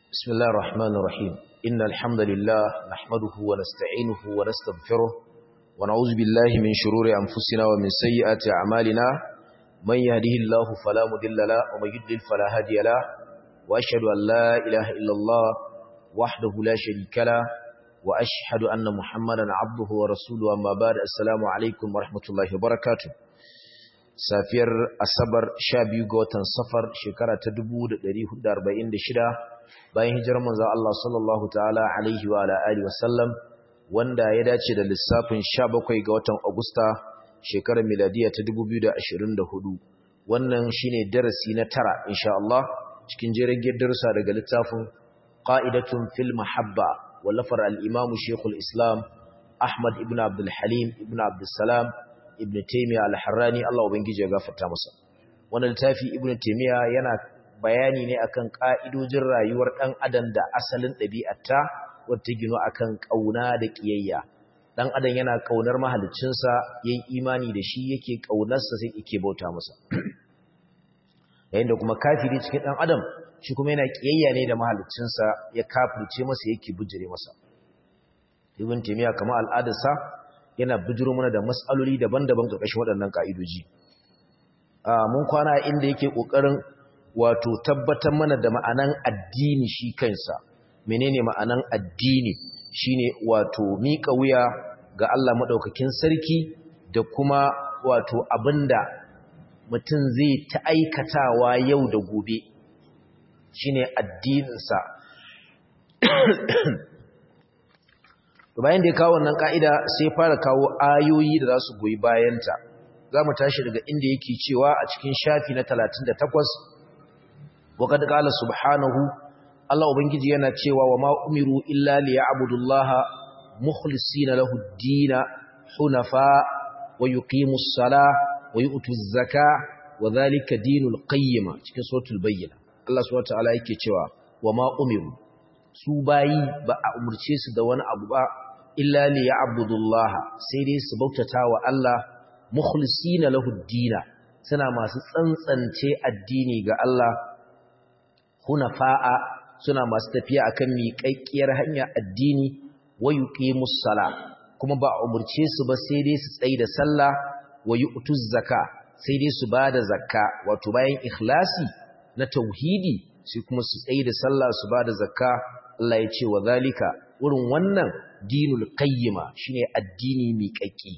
بسم الله الرحمن الرحيم إن الحمد لله نحمده ونستعينه ونستغفره ونعوذ بالله من شرور أنفسنا ومن سيئات أعمالنا من يهده الله فلا مضل له ومن يضلل فلا هادي له وأشهد أن لا إله إلا الله وحده لا شريك له وأشهد أن محمدا عبده ورسوله أما بعد السلام عليكم ورحمة الله وبركاته safiyar asabar sha biyu ga watan safar shekara ta dubu da da da arba'in shida, bayan hijirar manzo Allah sallallahu ta'ala alaihi wa alihi wasallam wanda ya dace da lissafin sha bakwai ga watan Agusta shekarar miladiya ta dubu biyu da da ashirin hudu, wannan shine darasi na tara insha Allah cikin jerin darussa daga littafin qa'idatun fil mahabba wallafar al-imam Sheikhul Islam Ahmad ibn Abdul Halim ibn Abdul Salam ibn Taymiyyah al-Harrani Allah ubangiji ya gafarta masa wannan littafi ibn Taymiyyah yana bayani ne akan ka'idojin rayuwar dan adam da asalin ɗabi'arta wacce gino akan kauna da kiyayya dan adam yana kaunar mahaliccinsa yayin imani da shi yake kaunarsa sai yake bauta masa yayin da kuma kafiri cikin dan adam shi kuma yana kiyayya ne da mahaliccinsa ya kafirce masa yake bujire masa ibn Taymiyyah kamar al'adarsa yana bijiro mana da matsaloli daban-daban ƙarƙashin waɗannan ƙa'idoji. Mun kwana inda yake ƙoƙarin wato tabbatar mana da ma'anan addini shi kansa. Menene ma'anan addini shine wato miƙa wuya ga Allah maɗaukakin sarki da kuma wato abinda mutum zai ta aikatawa yau da gobe shine addininsa. bayan da ya kawo wannan ka'ida sai fara kawo ayoyi da za su goyi bayanta za mu tashi daga inda yake cewa a cikin shafi na 38 waƙad ƙala subhanahu Allah Ubangiji yana cewa wa ma umiru illa li ya'budullaha mukhlisina lahu ad-din hunafa wa yuqimus sala wa yu'tuz zaka wa dhalika dinul qayyim cikin suratul bayyina Allah subhanahu wa ta'ala yake cewa wa ma umiru su bayi ba a umurce su da wani abu ba illa li ya'budullah sai dai su bautata wa Allah mukhlisina lahu ad suna masu tsantsance addini ga Allah hunafa'a suna masu tafiya akan miƙaƙƙiyar hanya addini wa yuqimus sala kuma ba a umurce su ba sai dai su tsayi da sallah wa yu'tuz zaka sai dai su bada zakka wato bayan ikhlasi na tauhidi sai kuma su tsayi da sallah su bada zakka Allah ya ce wa zalika wurin wannan dinul qayyima shine addini miƙaƙi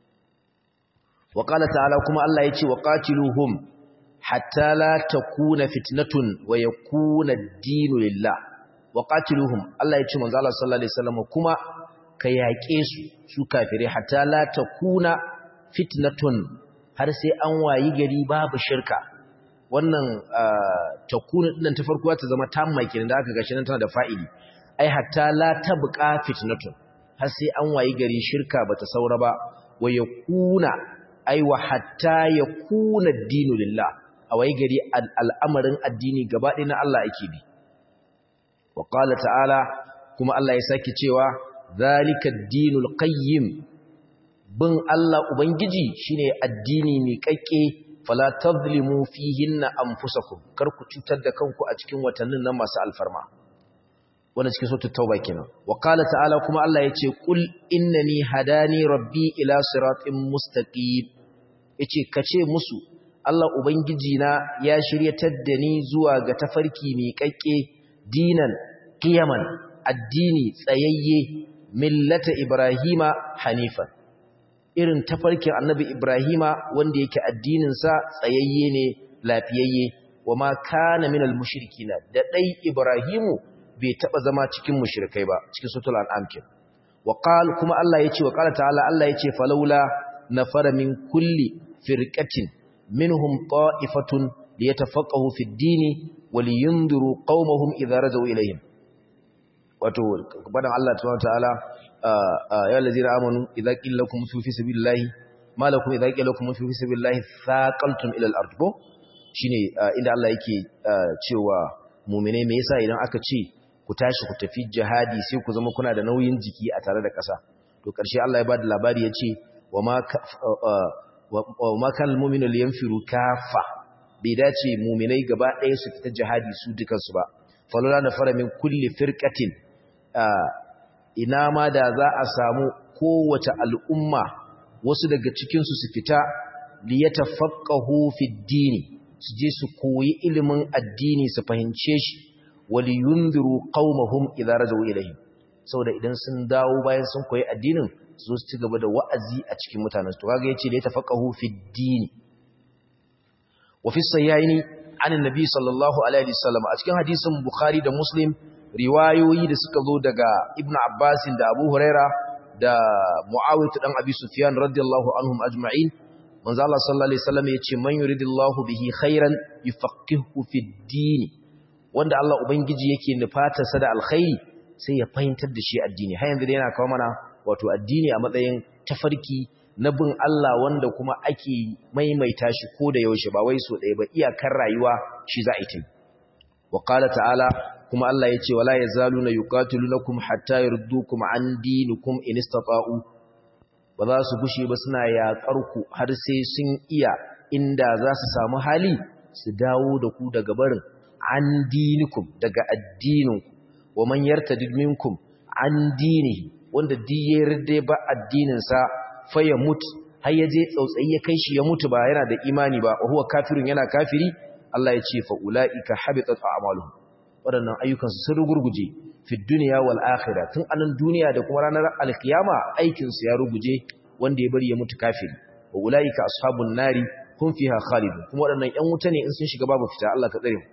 wa qala ta'ala kuma Allah ya ce wa qatiluhum hatta la takuna fitnatun wa yakuna ad-dinu lillah wa qatiluhum Allah ya ce manzo Allah sallallahu alaihi wasallam kuma ka yaƙe su su kafire hatta la takuna fitnatun har sai an wayi gari babu shirka wannan takuna din ta farko ta zama tamma kenan da aka gashi nan tana da fa'ili ai hatta la tabqa fitnatun har sai an wayi gari shirka bata saura ba wa yakuna ai wa hatta yakuna ad-dinu lillah a wayi gari al'amarin addini gaba ɗaya na Allah ake bi wa qala ta'ala kuma Allah ya saki cewa zalika ad-dinul qayyim bin Allah ubangiji shine addini mai kakke fala tazlimu fihinna anfusakum kar ku cutar da kanku a cikin watannin nan masu alfarma wannan cikin suratul tauba kenan wa qala ta'ala kuma Allah yace qul innani hadani rabbi ila siratin mustaqim yace kace musu Allah ubangiji na ya shiryatar da ni zuwa ga tafarki mai kakke dinan qiyaman addini tsayayye millata ibrahima hanifan irin tafarkin annabi Ibrahima wanda yake addininsa tsayayye ne lafiyayye wa ma kana minal mushrikina da dai Ibrahimu bai taba zama cikin mushrikai ba cikin suratul an'am kin wa qal kuma Allah yace wa qala ta'ala Allah yace falawla nafara min kulli firqatin minhum ta'ifatun liyatafaqahu fid dini wa liyundiru qaumahum idza rajau ilayhim wato badan Allah ta'ala ya lazira amanu idza qila lakum fi sabilillahi ma lakum idza qila lakum fi sabilillahi thaqaltum ila al-ard ko shine inda Allah yake cewa mu'mine me yasa idan aka ce ku tashi ku tafi jihadi sai ku zama kuna da nauyin jiki a tare da ƙasa to ƙarshe Allah ya bada labari yace wa ma wa ma kal mu'minu liyanfiru kafa bai dace mu'minai gaba ɗaya su fita jihadi su dukansu ba falula nafara min kulli firqatin ina ma da za a samu kowace al'umma wasu daga cikin su su fita liyatafaqahu fi dini su je su koyi ilimin addini su fahimce shi wali yunziru qaumahum idza rajau ilayhi saboda idan sun dawo bayan sun koyi addinin su su ci gaba da wa'azi a cikin mutanen su kaga yace liyatafaqahu fi dini wa fi sayyaini an annabi sallallahu alaihi wasallam a cikin hadisin bukhari da muslim riwayoyi da suka zo daga ibnu abbas da abu huraira da muawiyah dan abi sufyan radiyallahu anhum ajma'in manzo Allah sallallahu alaihi wasallam yace man yuridillahu bihi khairan yufaqihu fid din wanda Allah ubangiji yake nufata sa da alkhairi sai ya fahimtar da shi addini har yanzu yana kawo mana wato addini a matsayin tafarki na bin Allah wanda kuma ake maimaita shi ko da yaushe ba wai so ɗaya ba iyakar rayuwa shi za a yi wa qala ta'ala kuma Allah yace wala yazaluna yuqatilunakum hatta yurdukum an dinikum in istata'u ba za su gushe ba suna yaƙar ku har sai sun iya inda za su samu hali su dawo da ku daga barin an dinikum daga addininku wa man yartadid minkum an dinihi wanda diyar da ba addininsa fa ya mutu har ya je tsautsayi ya kai shi ya mutu ba yana da imani ba wa huwa kafirun yana kafiri Allah ya ce fa ulaika habitat a'maluhum waɗannan ayyukansu sun rugurguje fi duniya wal akhirah tun anan duniya da kuma ranar alkiyama aikin su ya ruguje wanda ya bari ya mutu kafiri wa ulaika ashabun nari hum fiha khalidun kuma waɗannan ƴan wuta ne in sun shiga babu fita Allah ka tsare mu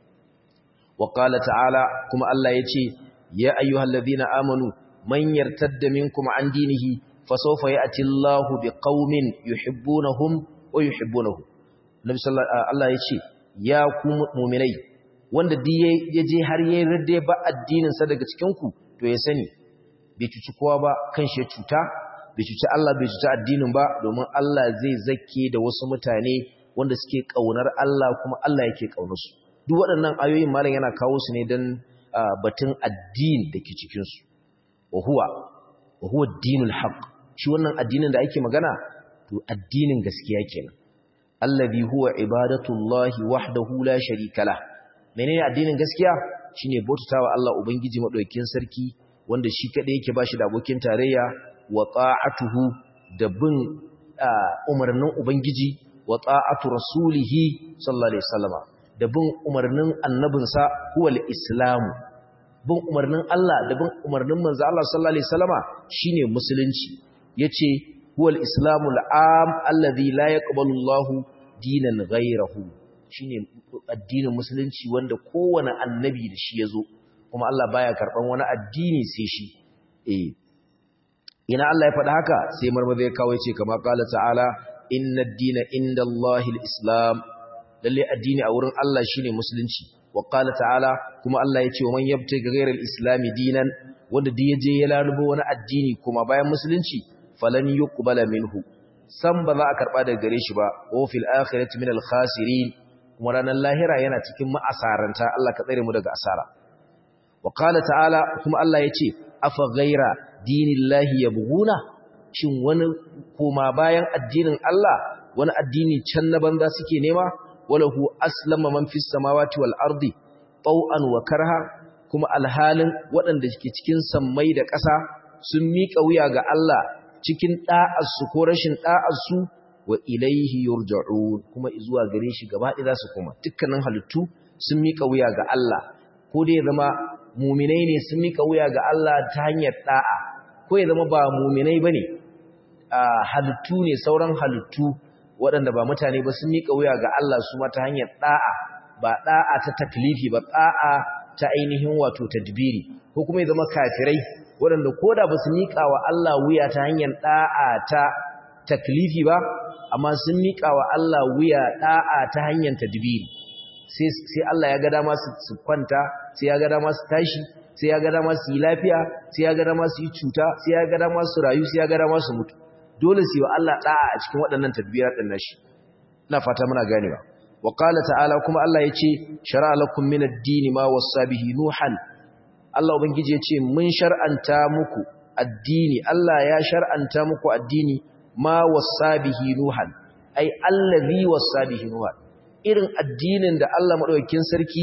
wa qala ta'ala kuma Allah yace ya ayyuhalladhina amanu man yartadda minkum an dinihi fasawfa ya'ti Allahu biqaumin yuhibbunahum wa yuhibbunahu Nabi sallallahu Allah yace ya ku mu'minai wanda duk ya je har yayin radde ba addinin sa daga cikin ku to ya sani bai cuci kowa ba kan shi cuta bai cuci Allah bai cuci addinin ba domin Allah zai zake da wasu mutane wanda suke kaunar Allah kuma Allah yake kaunar su duk waɗannan ayoyin malam yana kawo su ne dan batun addini dake cikin su wa huwa wa huwa ad-dinul haqq shi wannan addinin da ake magana to addinin gaskiya kenan allazi huwa ibadatullahi wahdahu la sharika lah menene addinin gaskiya shine bautawa Allah ubangiji madaukakin sarki wanda shi kadai yake bashi da abokin tarayya wa ta'atuhu da bin umarnin ubangiji wa ta'atu rasulihi sallallahu alaihi wasallama da bin umarnin annabinsa huwal islamu bin umarnin Allah da bin umarnin manzo Allah sallallahu alaihi wasallama shine musulunci yace huwal islamu al'am alladhi la yaqbalu Allahu dinan ghayrahu shine addinin musulunci wanda kowane annabi da shi yazo kuma Allah baya karban wani addini sai shi eh ina Allah ya faɗa haka sai marmaza ya kawo yace kama qala ta'ala inna ad-dina indallahi al-islam lalle addini a wurin Allah shine musulunci wa qala ta'ala kuma Allah yace wa man yabtaghi ghayra al-islam dinan wanda duk yaje ya lalubo wani addini kuma bayan musulunci falan yuqbala minhu san ba za a karba daga gare shi ba wa fil akhirati min al-khasirin kuma ranar lahira yana cikin ma'asaranta Allah ka tsare mu daga asara wa qala ta'ala kuma Allah yace afa ghayra dinillahi yabghuna shin wani koma bayan addinin Allah wani addini can na banza suke nema walahu aslama man fis samawati wal ardi taw'an wa karha kuma alhalin waɗanda ke cikin sammai da ƙasa sun miƙa wuya ga Allah cikin ɗa'arsu ko rashin ɗa'arsu wa ilaihi yurja'un kuma zuwa gare shi gaba ɗaya za su koma dukkanin halittu sun miƙa wuya ga Allah ko dai zama muminai ne sun miƙa wuya ga Allah ta hanyar ɗa'a ko ya zama ba muminai bane a halittu ne sauran halittu waɗanda ba mutane ba sun miƙa wuya ga Allah su ma ta hanyar ɗa'a ba ɗa'a ta taklifi ba ɗa'a ta ainihin wato tadbiri ko kuma ya zama kafirai waɗanda ko da ba su miƙa wa Allah wuya ta hanyar ɗa'a ta taklifi ba amma sun miƙa wa Allah wuya ɗa'a ta hanyar tadbiri sai Allah ya ga dama su kwanta sai ya ga dama su tashi sai ya ga dama su yi lafiya sai ya ga dama su yi cuta sai ya ga dama su rayu sai ya ga dama su mutu dole su yi wa Allah ɗa'a a cikin waɗannan tadbirar ɗin nashi ina fata muna ganewa wa qala ta'ala kuma Allah yace shar'a lakum min ad-din ma wassa bihi nuhan Allah ubangiji yace mun shar'anta muku addini Allah ya shar'anta muku addini ma wassa bihi nuhan ai allazi wassa bihi nuhan irin addinin da Allah madaukakin sarki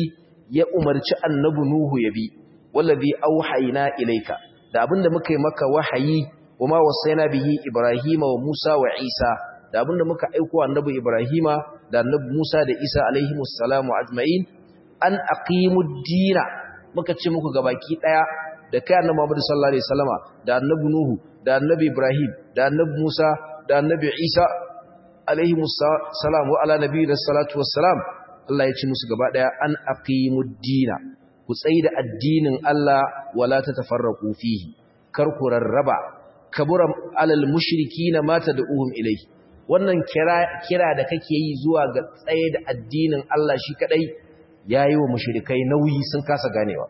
ya umarci annabi nuhu ya bi wallazi auhayna ilayka da abinda muka yi maka wahayi wama wasaina bihi ibrahima wa musa wa isa da abinda muka aiko annabi ibrahima da annabi musa da isa alaihimus salamu ajma'in an aqimud dina muka ce muku gabaki daya da kai annabi Muhammad sallallahu alaihi wasallama da annabi nuhu da annabi ibrahim da annabi musa da annabi isa alaihimus salam wa ala nabiyina salatu wassalam Allah ya ce musu gaba daya an aqimud dina ku tsaida addinin Allah wala tatafarraqu fihi kar ku rarraba kabura alal mushrikina mata da uhum ilai wannan kira kira da kake yi zuwa ga tsaye da addinin Allah shi kadai yayi wa mushrikai nauyi sun kasa ganewa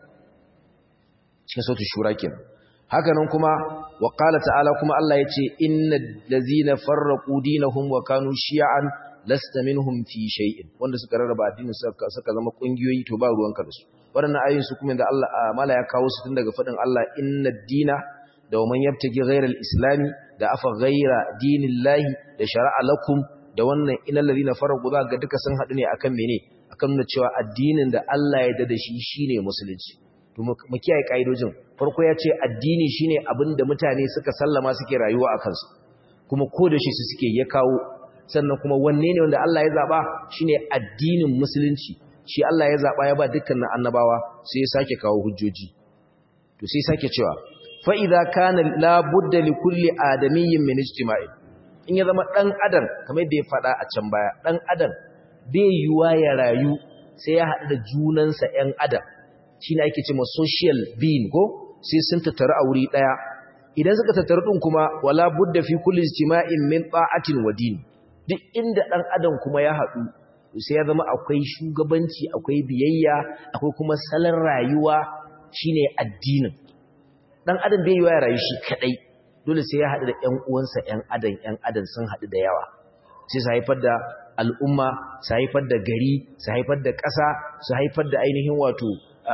cikin sautin shura kenan haka nan kuma wa qala ta'ala kuma Allah yace innal ladzina farraqu dinahum wa kanu shi'an lasta minhum fi shay'in wanda suka rarraba addinin suka suka zama kungiyoyi to ba ruwanka da su waɗannan ayoyin su kuma da Allah mala ya kawo su tun daga fadin Allah innad dina da man yabtagi ghayra al-islami da afa ghayra dinillahi da shar'a lakum da wannan innal ladina farqu za ga duka sun hadu ne akan mene akan nuna cewa addinin da Allah ya dada shi shine musulunci to mu kiyaye kaidojin farko ya ce addini shine abin da mutane suka sallama suke rayuwa a kansu kuma ko da shi su suke ya kawo sannan kuma wanne ne wanda Allah ya zaba shine addinin musulunci shi Allah ya zaba ya ba dukkanin annabawa sai ya sake kawo hujjoji to sai sake cewa fa idza kana la budda li kulli adamiyyin min ijtima'i in ya zama dan adam kamar yadda ya faɗa a can baya dan adam bai yiwa ya rayu sai ya haɗu da junansa ƴan adam shine ake cewa social being ko sai sun tattaru a wuri daya idan suka tattaru din kuma wala budda fi kulli ijtima'in min ta'atin wa din duk inda dan adam kuma ya haɗu sai ya zama akwai shugabanci akwai biyayya akwai kuma salon rayuwa shine addinin dan adam bai yiwa ya rayu shi kadai dole sai ya haɗu da ƴan uwansa ƴan adam ƴan adam sun haɗu da yawa sai su haifar da al'umma su haifar da gari su haifar da ƙasa su haifar da ainihin wato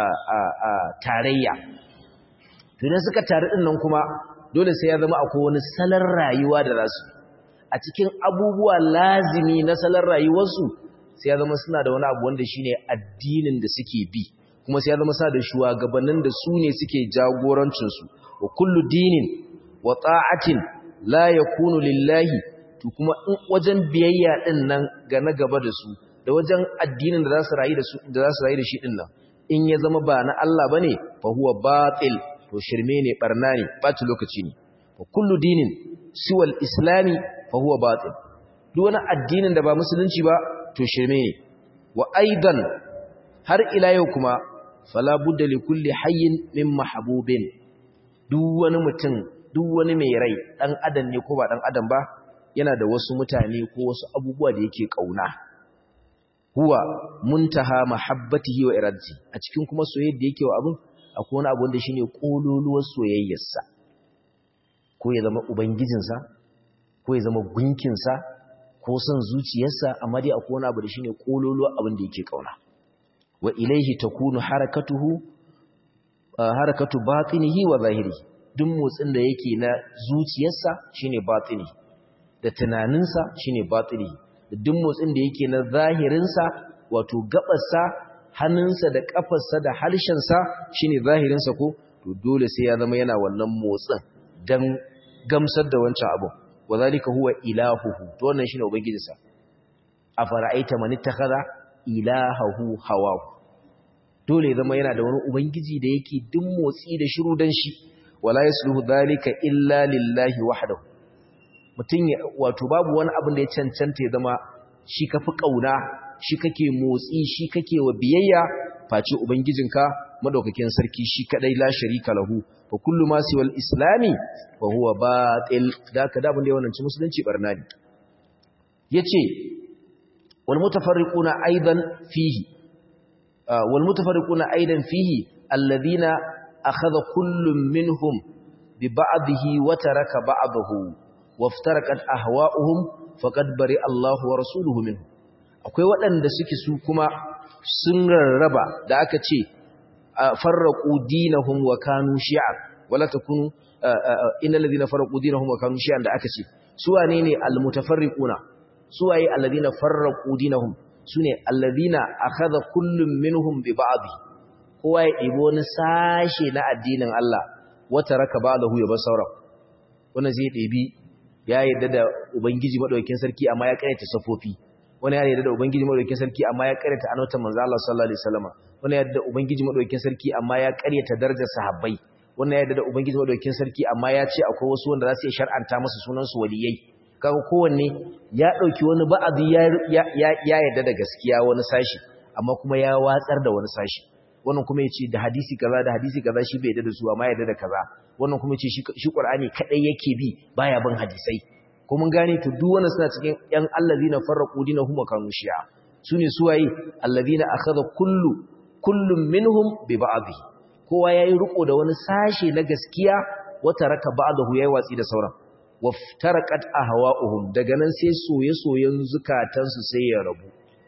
tarayya tunan suka taru ɗin nan kuma dole sai ya zama akwai wani salon rayuwa da rasu a cikin abubuwa lazimi na salon rayuwarsu sai ya zama suna da wani abu wanda shine addinin da suke bi kuma sai ya zama suna da shugabannin da su ne suke jagorancinsu wa kullu dinin wa ta'atin la yakunu lillahi to kuma in wajen biyayya din nan ga na gaba da su da wajen addinin da za su rayu da su da za su rayu da shi din nan in ya zama ba na Allah bane fa huwa batil to shirme ne barna ne ɓaci lokaci ne fa kullu dinin siwal islami fa huwa batil duk wani addinin da ba musulunci ba to shirme ne wa aidan har ila yau kuma fala budda li kulli hayyin min mahbubin duk wani mutum duk wani mai rai dan adam ne ko ba dan adam ba yana da wasu mutane ko wasu abubuwa da yake kauna huwa muntaha mahabbatihi wa iradati a cikin kuma soyayya da yake wa abin akwai wani abu wanda shine kololuwar soyayyarsa ko ya zama ubangijinsa ko ya zama gunkinsa ko son zuciyarsa amma dai akwai wani abu da shine kololuwar abin da yake kauna wa ilaihi takunu harakatuhu harakatu batinihi wa zahirihi duk motsin da yake na zuciyarsa shine batini da tunaninsa shine batini da duk motsin da yake na zahirinsa wato gabarsa hannunsa da kafarsa da harshensa shine zahirinsa ko to dole sai ya zama yana wannan motsin dan gamsar da wancan abu wazalika huwa ilahuhu to wannan shine ubangijinsa afara'aita man ittakhadha ilahahu hawahu dole ya zama yana da wani ubangiji da yake duk motsi da shiru dan shi wala yasluhu dhalika illa lillahi wahdahu mutun wato babu wani abin da ya cancanta ya zama shi kafi kauna shi kake motsi shi kake wa biyayya face ubangijinka madaukakin sarki shi kadai la sharika lahu wa kullu ma siwal islami wa huwa batil da ka da abin da ya wannan musulunci barna ne yace wal mutafarriquna aidan fihi wal mutafarriquna aidan fihi alladhina akhadha kullun minhum bi ba'dihi wa taraka ba'dahu waftaraqat ahwa'uhum faqad bari Allahu wa rasuluhu minhu akwai waɗanda suke su kuma sun rarraba da aka ce farraqu dinahum wa kanu shi'a wala takunu innal ladina farraqu dinahum wa kanu shi'an da aka ce su wane ne almutafarriquna su waye alladina farraqu dinahum sune alladhina akhadha kullum minhum bi ba'd kowa ya ɗibo wani sashe na addinin Allah wata raka ba'dahu ya bar sauran wannan zai ɗebi ya yarda da ubangiji madaukakin sarki amma ya karyata safofi wani ya yarda da ubangiji madaukakin sarki amma ya karyata annabawan manzo Allah sallallahu alaihi wasallam wani ya yarda da ubangiji madaukakin sarki amma ya karyata darajar sahabbai wannan ya yarda da ubangiji madaukakin sarki amma ya ce akwai wasu wanda za su iya shar'anta masa sunan su waliyai kaga kowanne ya dauki wani ba'azi ya ya yarda da gaskiya wani sashi amma kuma ya watsar da wani sashi wannan kuma yace da hadisi kaza da hadisi kaza shi bai yarda da su amma yarda da kaza wannan kuma yace shi shi Qur'ani kadai yake bi baya bin hadisai ko mun gane to duk wannan suna cikin yan allazina farraqu dinahum wa kanu shi'a sune suwaye allazina akhadha kullu kullum minhum bi ba'dhi kowa yayi riko da wani sashe na gaskiya wata raka ba'dahu yayi watsi da sauran waftaraqat ahwa'uhum daga nan sai soye-soyen zukatansu sai ya rabu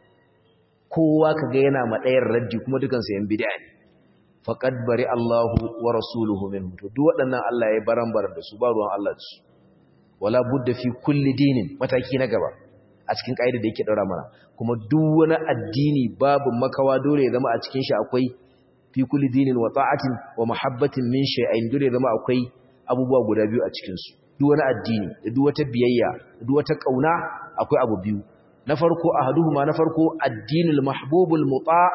kowa kaga yana madayar raddi kuma dukan su yan bid'a ne faqad bari Allahu wa rasuluhu minhu to duk waɗannan Allah ya barambar da su ba ruwan Allah da su wala budda fi kulli dinin mataki na gaba a cikin kaida da yake daura mana kuma duk wani addini babu makawa dole ya zama a cikin shi akwai fi kulli dinin wa ta'atin wa mahabbatin min shay'in dole ya zama akwai abubuwa guda biyu a cikin su duk wani addini da duk wata biyayya da duk wata kauna akwai abu biyu na farko ahaduhuma na farko addinul mahbubul muta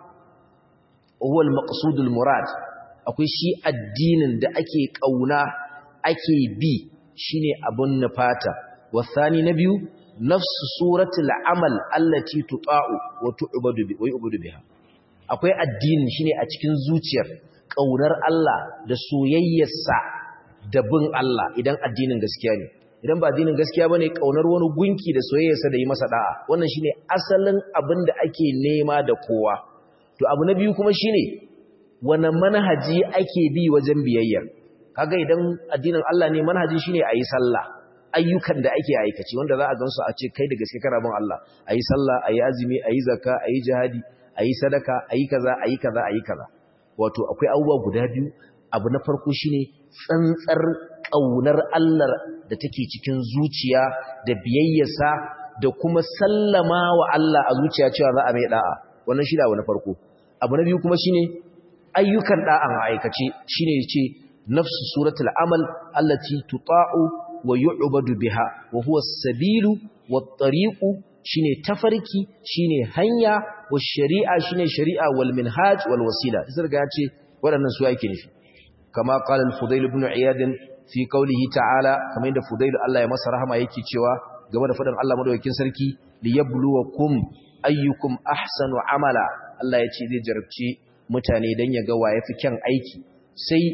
huwa al-maqsudul murad akwai shi addinin da ake kauna ake bi shine abun nufata wasani na biyu nafsu suratul amal allati tuta'u wa tu'badu bi wa yu'badu biha akwai addinin shine a cikin zuciyar kaunar Allah da soyayyarsa da bin Allah idan addinin gaskiya ne idan ba addinin gaskiya bane kaunar wani gunki da soyayyarsa da yi masa da'a wannan shine asalin abin da ake nema da kowa to abu na biyu kuma shine wani manhaji ake bi wajen biyayya kaga idan addinin Allah ne manhaji shine ayi sallah ayyukan da ake aikace wanda za a gansu a ce kai da gaske kana bin Allah ayi sallah ayi azumi ayi zakka ayi jihadi ayi sadaka ayi kaza ayi kaza ayi kaza wato akwai abubuwa guda biyu abu na farko shine tsantsar kaunar Allah da take cikin zuciya da biyayyarsa da kuma sallama wa Allah a zuciya cewa za a mai da'a wannan shi da abu na farko abu na biyu kuma shine ayyukan da'an aikace shine yace nafsu suratul amal allati tuta'u wa yu'badu biha wa huwa as-sabilu wat-tariqu shine tafarki shine hanya wa shari'a shine shari'a wal minhaj wal wasila sai ga yace waɗannan su yake nufi kama qala al-fudayl ibn iyad fi qawlihi ta'ala kamar inda fudayl Allah ya masa rahama yake cewa game da fadin Allah madaukakin sarki liyabluwakum ayyukum ahsanu amala Allah ya ce zai jarabci mutane dan ya ga waye fi kyan aiki sai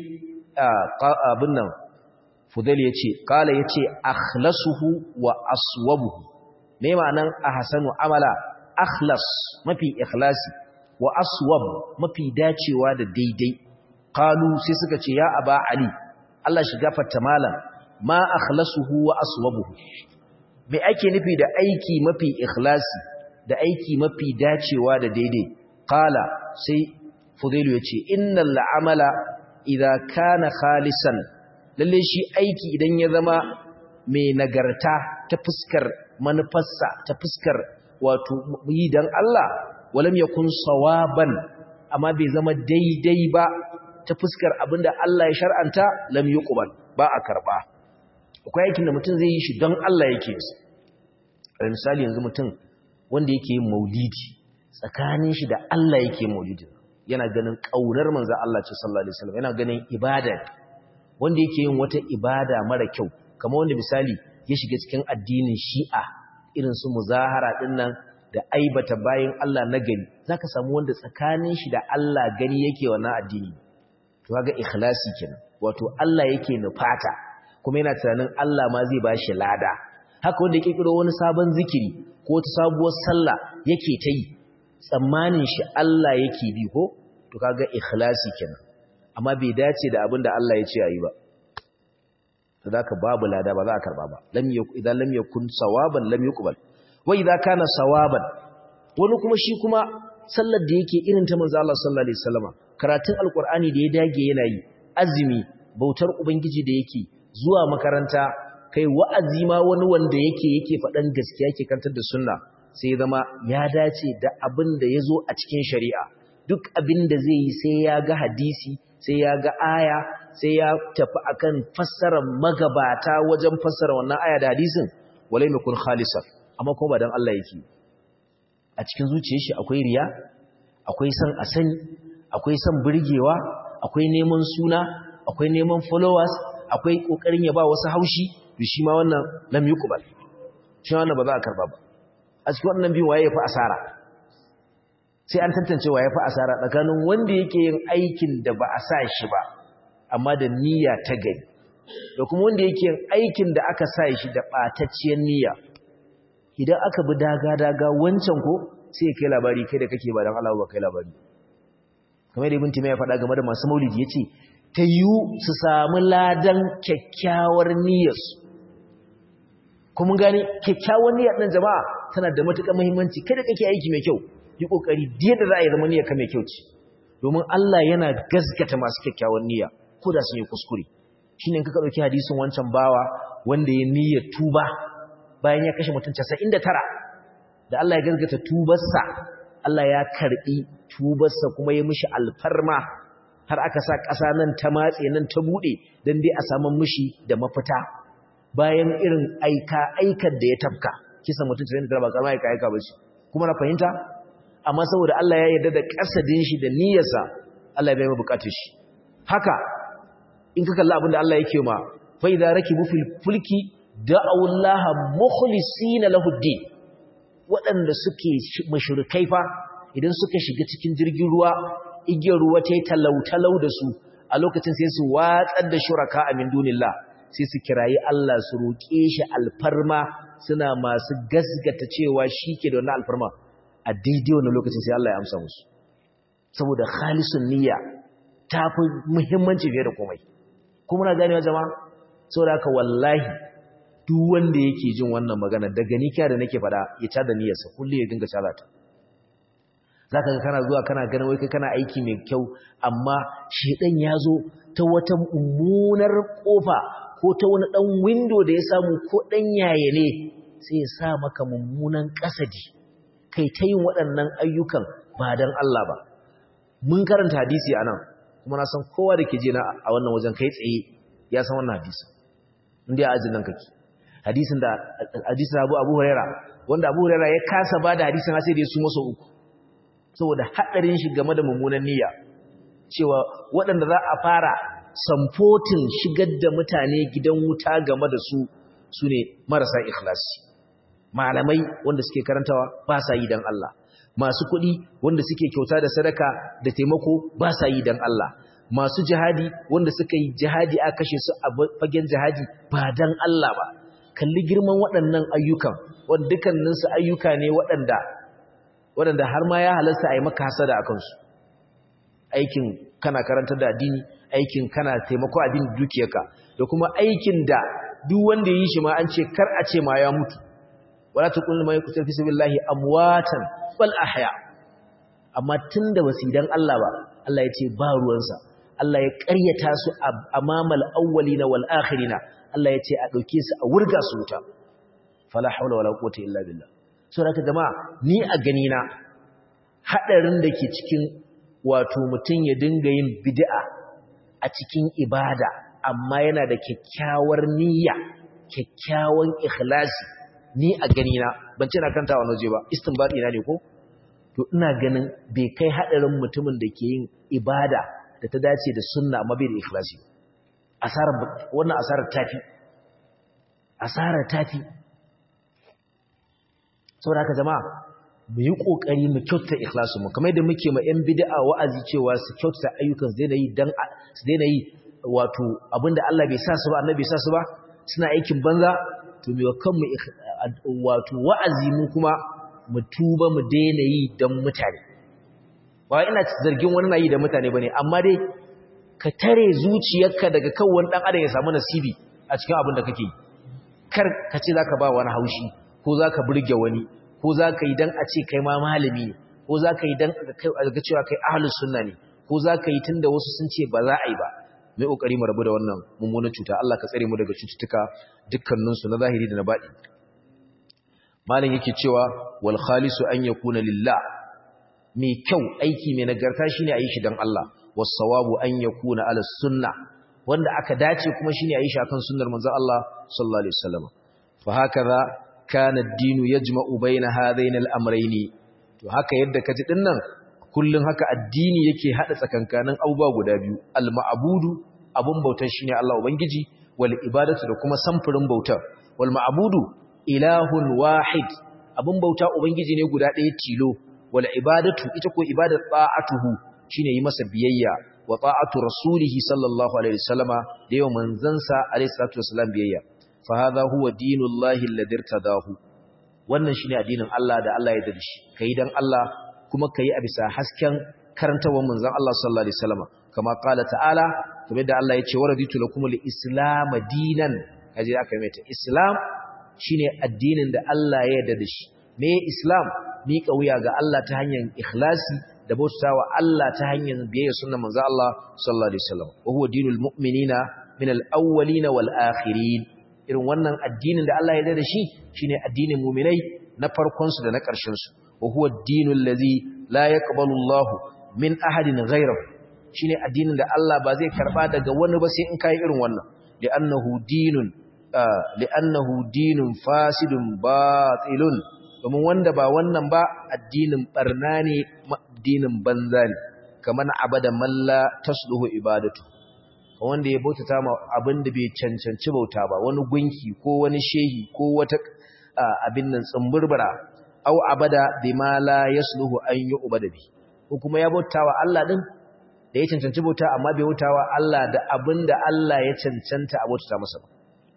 abin nan fudayl yace qala yace akhlasuhu wa aswabuhu me ma'anan ahsanu amala akhlas mafi ikhlasi wa aswab mafi dacewa da daidai qalu sai suka ce ya aba ali Allah shi gafarta malam ma akhlasuhu wa aswabuhu me ake nufi da aiki mafi ikhlasi da aiki mafi dacewa da daidai qala sai fudailu yace innal amala idza kana khalisan lalle shi aiki idan ya zama mai nagarta ta fuskar manufarsa ta fuskar wato yi dan Allah walam yakun sawaban amma bai zama daidai ba ta fuskar abinda Allah ya shar'anta lam yuqbal ba a karba akwai aikin da mutum zai yi shi don Allah yake yi misali yanzu mutum wanda yake yin maulidi tsakanin shi da Allah yake maulidi yana ganin kaunar manzo Allah ce sallallahu alaihi wasallam yana ganin ibada wanda yake yin wata ibada mara kyau kamar wanda misali ya shiga cikin addinin Shi'a irin su muzahara din nan da aibata bayin Allah na gari zaka samu wanda tsakanin shi da Allah gani yake wannan addini to kaga ikhlasi kenan wato Allah yake nufata kuma yana tunanin Allah ma zai bashi lada haka wanda yake kiro wani sabon zikiri ko wata sabuwar sallah yake ta yi tsammanin shi Allah yake bi ko to kaga ikhlasi kenan amma bai dace da abin da Allah ya ce ayi ba to zaka babu lada ba za a karba ba lam yakun idan lam yakun sawaban lam yuqbal wa idza kana sawaban wani kuma shi kuma sallar da yake irin ta manzo Allah sallallahu alaihi wasallama karatun alkur'ani da ya dage yana yi azumi bautar ubangiji da yake zuwa makaranta kai wa'azi ma wani wanda yake yake faɗan gaskiya yake kantar da sunna sai zama ya dace da abin da ya zo a cikin shari'a duk abin da zai yi sai ya ga hadisi sai ya ga aya sai ya tafi akan fassarar magabata wajen fassara wannan aya da hadisin walai mai kun khalisar amma kuma ba don Allah yake a cikin zuciyar shi akwai riya akwai son a sani akwai son burgewa akwai neman suna akwai neman followers akwai kokarin ya ba wasu haushi to shi ma wannan lam yuqbal shi wannan ba za a karba ba a cikin wannan biyu waye ya fi asara sai an tantance waye fi asara tsakanin wanda yake yin aikin da ba a sa shi ba amma da niyya ta gari da kuma wanda yake yin aikin da aka sa shi da ɓatacciyar niyya idan aka bi daga-daga wancan ko sai ya kai labari kai da kake ba don Allah ba kai labari kamar da ibn ya faɗa game da masu maulidi ya ce ta yiwu su samu ladan kyakkyawar niyyarsu kuma gani kyakkyawar niyyar ɗin jama'a tana da matuƙar muhimmanci kai da kake aiki mai kyau yi ƙoƙari da za a yi zama niyyar ka mai kyau ce domin Allah yana gaskata masu kyakkyawar niyya ko da sun yi kuskure shine in ka ɗauki hadisin wancan bawa wanda ya niyyar tuba bayan ya kashe mutum 99 da Allah ya gaskata tubarsa Allah ya karɓi tubarsa kuma ya mishi alfarma har aka sa ƙasa nan ta matse nan ta buɗe don dai a samu mishi da mafita bayan irin aika aikar da ya tafka kisa mutum 99 ba karama aika aika ba shi kuma na fahimta amma saboda Allah ya yarda da kasadin shi da niyyarsa Allah ya bai bukatar shi haka in ka kalla abin da Allah yake ma fa idza rakibu fil fulki da'u Allah mukhlisina lahu din waɗanda suke mushrikai fa idan suka shiga cikin jirgin ruwa igiyar ruwa ta yi talau da su a lokacin sai su watsar da shuraka a min dunillah sai su kirayi Allah su roƙe shi alfarma suna masu gasgata cewa shi ke da wannan alfarma a daidai wannan lokacin sai Allah ya amsa musu saboda khalisun niyya ta fi muhimmanci fiye da komai kuma na ganewa jama'a saboda haka wallahi duk wanda yake jin wannan magana daga nikiya da nake faɗa ya cada niyyarsa kullum ya dinga cada ta zaka ga kana zuwa kana ganin wai kai kana aiki mai kyau amma shedan ya zo ta wata mummunar kofa ko ta wani dan window da ya samu ko dan yaye ne sai ya sa maka mummunan kasadi kai ta yin waɗannan ayyukan ba dan Allah ba mun karanta hadisi anan kuma na san kowa da ke je na a wannan wajen kai tsaye ya san wannan hadisi inda ya ajin nan kake hadisin da hadisin Abu Abu Huraira wanda Abu Huraira ya kasa bada hadisin sai da su masa uku saboda hadarin shi game da mummunan niyya cewa waɗanda za a fara samfotin shigar da mutane gidan wuta game da su su ne marasa ikhlasi malamai wanda suke karantawa ba sa yi dan Allah masu kuɗi wanda suke kyauta da sadaka da taimako ba sa yi dan Allah masu jihadi wanda suka yi jihadi a kashe su a fagen jihadi ba dan Allah ba kalli girman waɗannan ayyukan wanda dukkaninsu ayyuka ne waɗanda waɗanda har ma ya halasta a yi maka hasada a kansu aikin kana karanta da addini aikin kana taimako addini dukiyarka da kuma aikin da duk wanda yi shi ma an ce kar a ce ma ya mutu wala taqul ma yakutu fi sabilillahi amwatan bal ahya amma tunda basu dan Allah ba Allah ya ce ba ruwansa Allah ya ƙaryata su amamal awwalina wal akhirina Allah ya ce a dauke su a wurga su wuta fala hawla wala quwwata illa billah so da jama'a ni a gani na hadarin da ke cikin wato mutun ya dinga yin bid'a a cikin ibada amma yana da kyakkyawar niyya kyakkyawan ikhlasi ni a gani na ban ce na kanta wani waje ba istinbadi na ne ko to ina ganin bai kai hadarin mutumin da ke yin ibada da ta dace da sunna amma bai da ikhlasi asarar wannan asarar tafi asarar tafi saboda haka jama'a mu yi kokari mu kyautata ikhlasin mu kamar yadda muke ma yan bid'a wa'azi cewa su kyautata ayyukan su daina yi dan su daina yi wato abinda Allah bai sa su ba annabi bai sa su ba suna aikin banza to me kanmu wato wa'azi mu kuma mu tuba mu daina yi dan mutane ba ina zargin wani na yi da mutane bane amma dai ka tare zuciyarka daga kan wani dan adam ya samu nasibi a cikin abin da kake yi kar ka ce zaka ba wani haushi ko zaka burge wani ko zaka yi dan a ce kai ma malami ne ko zaka yi dan ga cewa kai ahlus sunna ne ko zaka yi tunda wasu sun ce ba za a yi ba mai kokari mu rabu da wannan mummunan cuta Allah ka tsare mu daga cututtuka dukkanin su na zahiri da na baɗi malam yake cewa wal khalisu an yakuna lillah mai kyau aiki mai nagarta shine ayi shi dan Allah was sawabu an yakuna ala sunnah wanda aka dace kuma shine ayi shi akan sunnar manzon Allah sallallahu alaihi wasallam fa hakaza kana ad-dinu yajma'u baina hadain al-amrayn to haka yadda kaji dinnan kullun haka addini yake hada tsakankanin abubuwa guda biyu al-ma'budu abun bautar shine Allah ubangiji wal ibadatu da kuma samfurin bautar wal ma'budu ilahun wahid abun bauta ubangiji ne guda ɗaya tilo wal ibadatu ita ko ibadat ta'atuhu shine yi masa biyayya wa ta'atu rasulihi sallallahu alaihi wasallama da yawan manzansa alaihi salatu wasallam biyayya fa hadha huwa dinullahi alladhi irtadahu wannan shine addinin Allah da Allah ya dade shi kai dan Allah kuma kai a bisa hasken karantawar manzon Allah sallallahu alaihi wasallama kama qala ta'ala kamar da Allah ya ce waraditu lakum al-islam dinan kaje aka yi ta islam shine addinin da Allah ya yarda da shi me islam miƙa wuya ga Allah ta hanyar ikhlasi da bautawa Allah ta hanyar biyayya sunnar manzo Allah sallallahu alaihi wasallam wa huwa dinul mu'minina min al-awwalin wal akhirin irin wannan addinin da Allah ya yarda da shi shine addinin mu'minai na farkon su da na ƙarshen su wa huwa dinul ladhi la yaqbalu Allah min ahadin ghayrahu shine addinin da Allah ba zai karba daga wani ba sai in kai irin wannan li'annahu dinun li'annahu dinun fasidun batilun domin wanda ba wannan ba addinin barna ne addinin banza ne kamar abada malla tasluhu ibadatu wanda ya bautata ma abin da bai cancanci bauta ba wani gunki ko wani shehi ko wata abin nan tsumburbura au abada bima la yasluhu an yu'bada bi ko kuma ya bautawa Allah din da ya cancanci bauta amma bai bautawa Allah da abin da Allah ya cancanta a bautata masa ba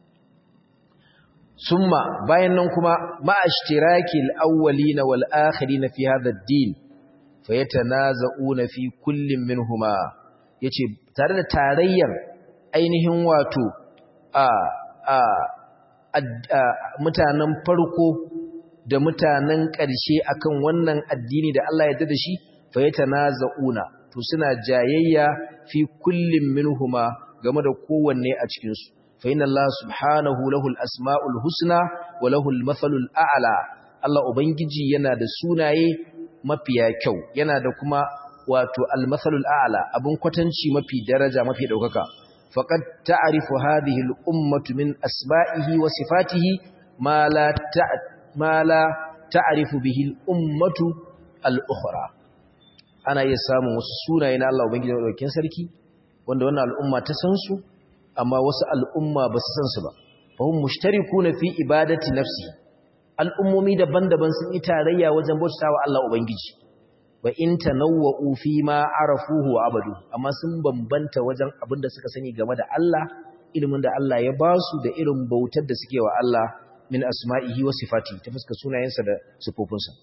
summa bayan nan kuma ma'ashtiraki al-awwalin wal akhirin fi hadha ad-din fayatanaza'una fi kullin minhuma yace tare da tarayyar ainihin wato a a mutanen farko da mutanen ƙarshe akan wannan addini da Allah ya da shi fayatanaza'una to suna jayayya fi kullin minhuma game da kowanne a cikin su فإن الله سبحانه له الأسماء الحسنى وله المثل الأعلى الله ubangiji yana da sunaye mafiya kyau yana da kuma wato al-mathalu al-a'la abun kwatanci mafi daraja mafi daukaka faqad ta'rifu hadhihi al-ummatu min asma'ihi wa sifatihi ma la ma la ta'rifu bihi al-ummatu al-ukhra ana iya samun wasu sunaye na Allah ubangiji daukakin sarki wanda wannan al'umma ta san su amma wasu al'umma ba su san su ba fahim mushtariku na fi ibadati nafsi al'ummomi daban-daban sun yi tarayya wajen bauta wa Allah Ubangiji wa in tanawwa'u fi ma arafuhu wa abadu amma sun bambanta wajen abin da suka sani game da Allah ilimin da Allah ya ba su da irin bautar da suke wa Allah min asma'ihi wa sifati ta fuska sunayensa da sifofinsa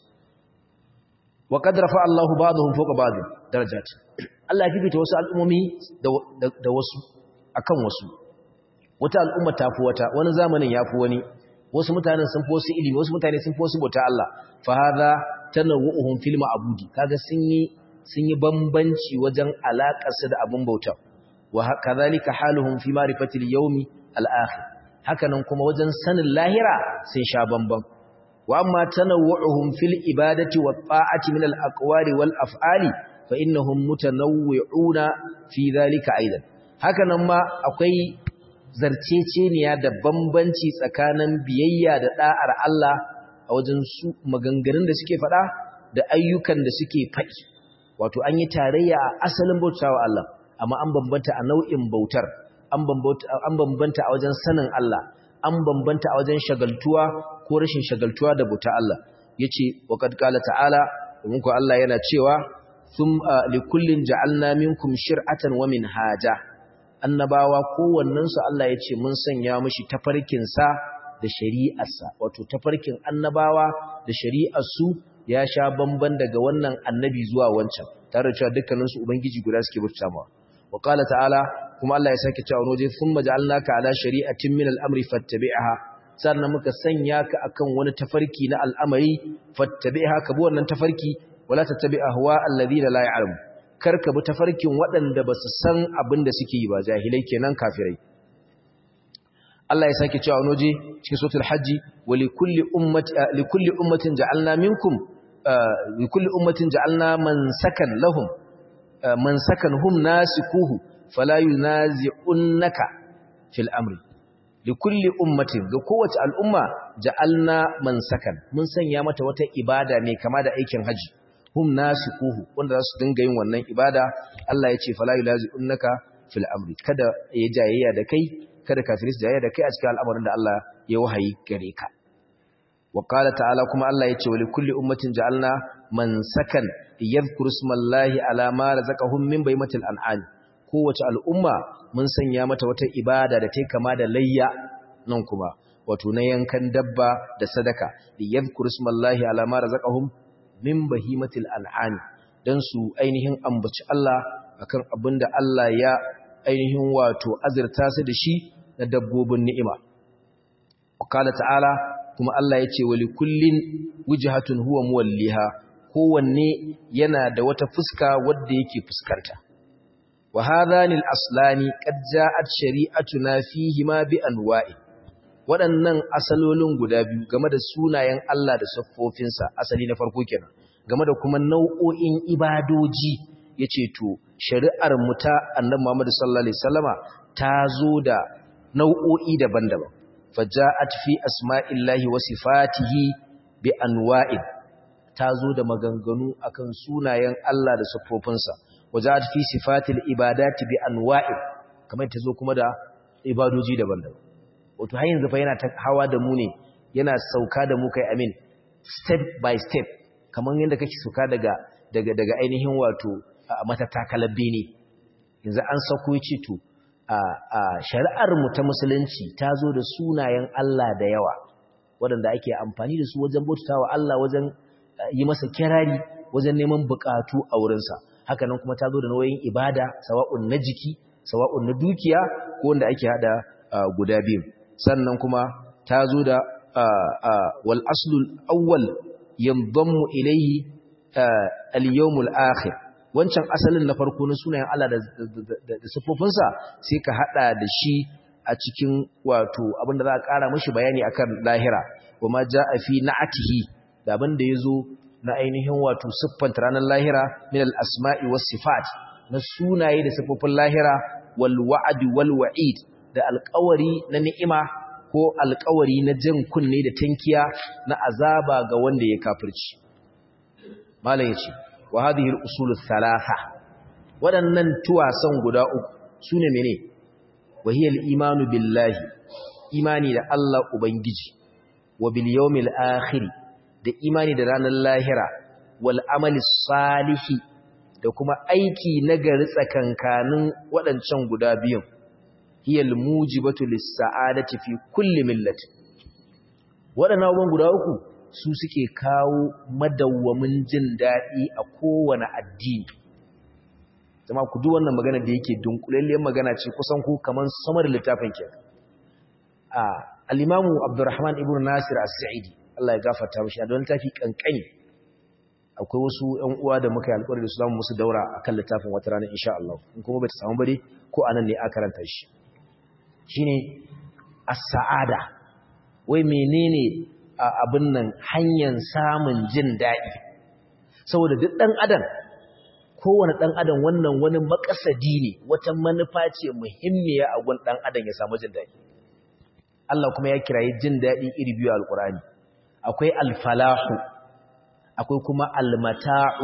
wa qad rafa Allahu ba'dahum fawqa ba'd darajat Allah ya fifita wasu al'ummomi da wasu akan wasu wata al'umma ta fi wata wani zamanin ya fi wani wasu mutanen sun fi wasu ilimi wasu mutane sun fi wasu bauta Allah fa hadha tanawwuhum fil ma'budi kaga sun yi sun yi bambanci wajen alakar su da abun bauta wa kadhalika haluhum fi ma'rifatil yawmi al-akhir hakanan kuma wajen sanin lahira sun sha bamban wa amma tanawwuhum fil ibadati wat ta'ati min al-aqwali wal af'ali fa innahum mutanawwi'una fi dhalika aidan hakanan ma akwai zarceceniya da bambanci tsakanin biyayya da da'ar Allah a wajen su maganganun da suke faɗa da ayyukan da suke faɗi wato an yi tarayya a asalin bautawa Allah amma an bambanta a nau'in bautar an bambanta a wajen sanin Allah an bambanta a wajen shagaltuwa ko rashin shagaltuwa da bauta Allah yace wa qad qala ta'ala domin ko Allah yana cewa thum likullin ja'alna minkum shir'atan wa minhaja annabawa kowannensu Allah ya ce mun sanya mashi tafarkinsa da shari'arsa wato tafarkin annabawa da shari'arsu ya sha bamban daga wannan annabi zuwa wancan tare da cewa dukkaninsu ubangiji guda suke bauta mawa wa qala ta'ala kuma Allah ya sake cewa waje thumma ja'alnaka ala shari'atin min al-amri fattabi'ha sannan muka sanya ka akan wani tafarki na al'amari fattabi'ha ka bi wannan tafarki wala tattabi ahwa alladhina la ya'lamu karka bi tafarkin waɗanda ba su san abin da suke yi ba jahilai kenan kafirai Allah ya sake cewa noje cikin suratul hajji wa likulli ummati likulli ummatin ja'alna minkum likulli ummatin ja'alna mansakan lahum mansakan hum nasikuhu fala yunazi'unnaka fil amri likulli ummatin ga kowace al'umma ja'alna mansakan mun sanya mata wata ibada mai kama da aikin haji hum nasikuhu wanda za su dinga yin wannan ibada Allah ya ce fala yunazi'unnaka fil amri kada ya jayayya da kai kada kafiris jayayya da kai a cikin al'amarin da Allah ya wahayi gare ka wa qala ta'ala kuma Allah ya ce wa likulli ummatin ja'alna mansakan yadhkuru ismallahi ala ma razaqahum min baymatil an'am kowace al'umma mun sanya mata wata ibada da ta kama da layya nan kuma wato na yankan dabba da sadaka yadhkuru ismallahi ala ma razaqahum min bahimatil an'am dan su ainihin ambaci Allah akan abinda Allah ya ainihin wato azurta su da shi na dabbobin ni'ima wakala ta'ala kuma Allah ya ce wali kullin wujhatun huwa muwalliha kowanne yana da wata fuska wadda yake fuskanta wa hadhani al-aslani qad ja'at shari'atuna fihi ma bi anwa'i waɗannan asalolin guda biyu game da sunayen Allah da siffofinsa asali na farko kenan game da kuma nau'o'in ibadoji yace to shari'ar mu ta Annabi Muhammad sallallahu alaihi wasallama ta zo da nau'o'i daban-daban faja'at fi asma'illahi wa sifatihi bi anwa'in ta zo da maganganu akan sunayen Allah da siffofinsa waja'at fi sifatil ibadati bi anwa'in kamar ta zo kuma da ibadoji daban-daban wato har yanzu fa yana ta hawa da mu ne yana sauka da mu kai amin step by step kamar yadda kake sauka daga daga daga ainihin wato matatakalar bene yanzu an sauko yace to a shari'ar mu ta musulunci ta zo da sunayen Allah da yawa waɗanda ake amfani da su wajen bautawa Allah wajen yi masa kirari wajen neman bukatu a wurinsa haka nan kuma ta zo da nauyin ibada sawa'un na jiki sawa'un na dukiya ko wanda ake hada guda biyu sannan kuma ta zo da wal aslul awwal yanzammu ilayhi al-yawmul akhir wancan asalin na farko na sunayen Allah da sifofinsa sai ka hada da shi a cikin wato abinda za a ƙara mashi bayani akan lahira kuma ja'a fi na'atihi da abinda yazo na ainihin wato siffanta ranar lahira min al-asma'i was sifat na sunaye da sifofin lahira wal wa'd wal wa'id da alƙawari na ni'ima ko alƙawari na jin kunne da tankiya na azaba ga wanda ya kafirci malam yace wa hadhihi al-usul thalatha waɗannan tuwasan guda uku sune mene wa hiya al-imanu billahi imani da Allah ubangiji wa bil yawmil akhir da imani da ranar lahira wal amali salihi da kuma aiki nagari tsakankanin waɗancan guda biyun hiya al-mujibatu lis-sa'adati fi kulli millati waɗannan abubuwan guda uku su suke kawo madawwamin jin daɗi a kowane addini zama ku duk wannan magana da yake dunkulalliyar magana ce kusan ku kamar samar littafin ke a al-imamu abdurrahman ibn nasir as-sa'idi Allah ya gafarta mishi a don littafi kankani akwai wasu ƴan uwa da muka yi alƙawari da su zamu musu daura akan littafin wata rana insha Allah in kuma bata samu bare ko anan ne aka karanta shi shine as-sa'ada wai menene abin nan hanyar samun jin daɗi saboda duk ɗan adam kowane ɗan adam wannan wani makasadi ne wata manufa ce muhimmiya a gun ɗan adam ya samu jin daɗi Allah kuma ya kirayi jin daɗi iri biyu alƙur'ani akwai alfalahu akwai kuma almata'u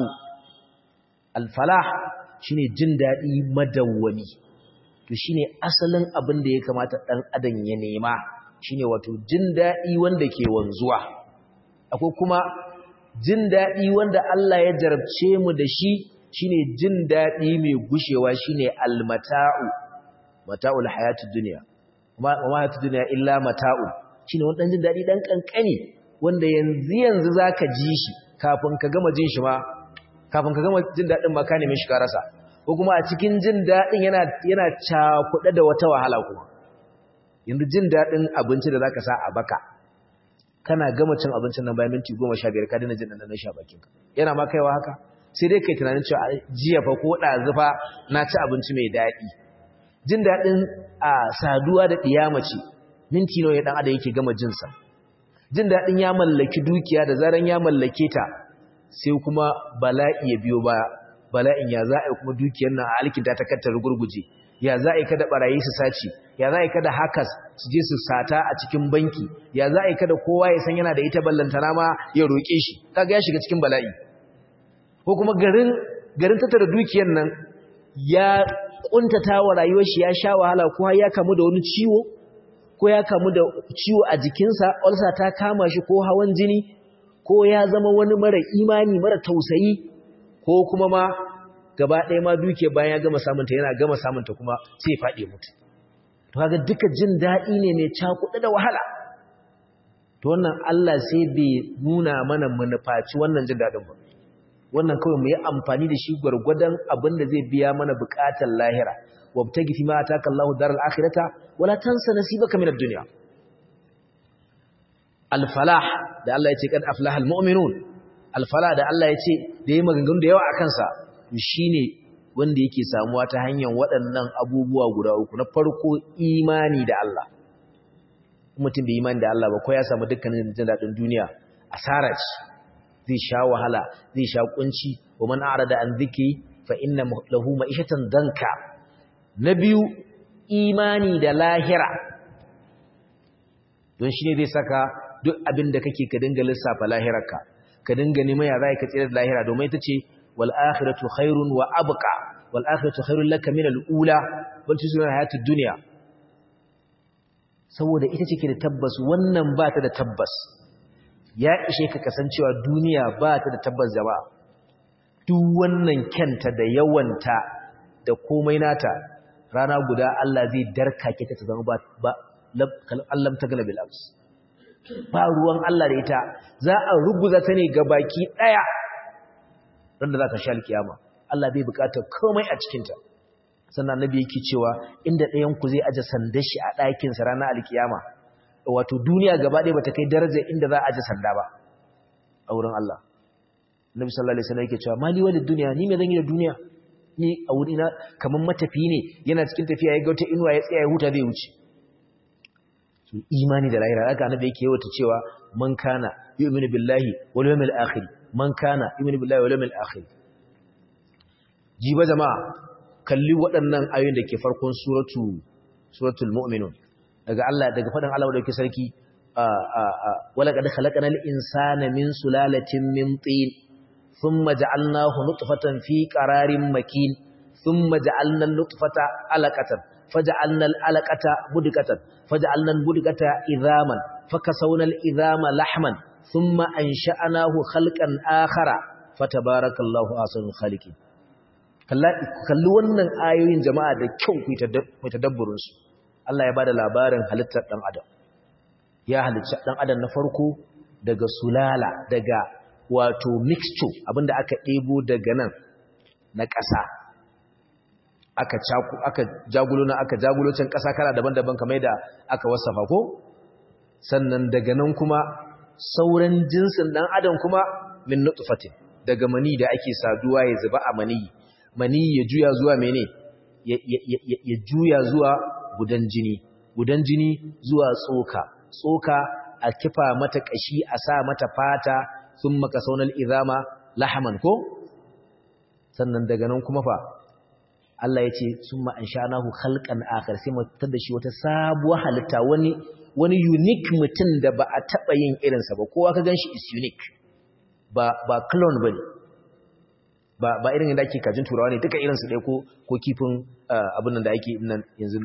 alfalah shine jin daɗi madawwami to shine asalin abin da ya kamata ɗan adam ya nema shine wato jin daɗi wanda ke wanzuwa akwai kuma jin daɗi wanda Allah ya jarabce mu da shi shine jin daɗi mai gushewa shine almata'u mata'ul hayatid dunya kuma hayatid dunya illa mata'u shine wannan jin daɗi dan kankani wanda yanzu yanzu zaka ji shi kafin ka gama jin shi ma kafin ka gama jin daɗin ma ka neme shi ka rasa ko kuma a cikin jin daɗin yana yana cakuɗe da wata wahala kuma yanzu jin daɗin abinci da za ka sa a baka kana gama cin abincin nan bayan minti goma sha biyar ka dina jin ɗanɗanon sha bakinka yana ma kaiwa haka sai dai kai tunanin cewa jiya fa ko ɗazu fa na ci abinci mai daɗi jin daɗin a saduwa da ɗiyamace minti nawa ya dan adam yake gama jin sa jin dadin ya mallaki dukiya da zaran ya mallake ta sai kuma bala'i ya biyo baya bala'in ya za a yi kuma dukiyar nan a alkinta ta kattar gurguje ya za a yi kada barayi su sace ya za a yi kada hackers su je su sata a cikin banki ya za a yi kada kowa ya san yana da ita ballantana ma ya roƙe shi kaga ya shiga cikin bala'i ko kuma garin garin tattara dukiyar nan ya kuntata wa rayuwar shi ya sha wahala ko ya kamu da wani ciwo ko ya kamu da ciwo a jikinsa ulcer ta kama shi ko hawan jini ko ya zama wani mara imani mara tausayi ko kuma ma gaba ɗaya ma duke bayan ya gama samunta yana gama samunta kuma sai ya faɗi mutu to kaga duka jin daɗi ne mai cakuɗa da wahala to wannan Allah sai bai nuna mana manufaci wannan jin daɗin ba wannan kawai mu yi amfani da shi gwargwadon abin da zai biya mana buƙatar lahira wabtagi fi ma ataka Allahu daral akhirata wala tansa nasibaka min ad-dunya al-falah da Allah ya ce kad aflaha al-mu'minun al-falah da Allah ya ce da yayi maganganu da yawa akan sa shine wanda yake samuwa ta hanyar waɗannan abubuwa guda uku na farko imani da Allah mutum bai imani da Allah ba ko ya samu dukkanin jin daɗin duniya asara ce zai sha wahala zai sha kunci wa man arada an dhikri fa inna lahu ma'ishatan danka na biyu imani da lahira don shine zai saka duk abin da kake ka dinga lissafa lahirarka ka dinga neman ya zai ka tsira da lahira domin ita ce wal akhiratu khairun wa abqa wal akhiratu khairun laka min al ula bal tusuna hayatud dunya saboda ita ce ke da tabbas wannan ba ta da tabbas ya ishe ka kasancewa duniya ba ta da tabbas jama'a duk wannan kyanta da yawanta da komai nata rana guda Allah zai darkake ta ta zama ba Allah ta galabil ams ba ruwan Allah da ita za a ruguza ta ne ga baki daya randa za ka sha alkiyama Allah bai bukatar komai a cikinta sannan annabi yake cewa inda ɗayan ku zai aje sandar shi a ɗakin sa ranar alkiyama wato duniya gaba ɗaya bata kai darajar inda za a aje sanda ba a wurin Allah Nabi sallallahu alaihi wasallam yake cewa mali walid dunya ni me zan yi da duniya ni a wurina kaman matafi ne yana cikin tafiya ya ga wata inuwa ya tsaya ya huta zai wuce su imani da lahira haka annabi yake yawa cewa man kana yu'minu billahi wal yawmil akhir man kana yu'minu billahi wal yawmil akhir jiba jama'a kalli waɗannan ayoyin da ke farkon suratu suratul mu'minun daga Allah daga faɗin Allah da yake sarki wala qad khalaqnal insana min sulalatin min tin thumma ja'alnahu nutfatan fi qararin makin thumma ja'alna nutfata alaqatan faj'alna alaqata mudghatan faj'alna mudghata idhaman fakasawna al-idhama lahman thumma ansha'nahu khalqan akhara fatabarakallahu ahsanul khaliqin kalli wannan ayoyin jama'a da kyau ku tadabburin su Allah ya bada labarin halittar dan adam ya halicci dan adam na farko daga sulala daga wato mixture abinda aka ɗebo daga nan na ƙasa aka caku aka jagulo na aka jagulo can ƙasa kala daban-daban kamar da aka wasafa ko sannan daga nan kuma sauran jinsin dan adam kuma min nutfatin daga mani da ake saduwa ya zuba a mani mani ya juya zuwa mene ya juya zuwa gudan jini gudan jini zuwa tsoka tsoka a kifa mata kashi a sa mata fata sun maka saunar izama lahaman ko sannan daga nan kuma fa Allah ya ce sun ma'an sha'anahu halkan akar sai mutar da shi wata sabuwar halitta wani wani unique mutum da ba a taɓa yin irinsa ba kowa ka gan shi is unique ba ba clone ba ne ba ba irin da ake kajin turawa ne duka irinsu ɗaya ko kifin abin nan da ake nan yanzu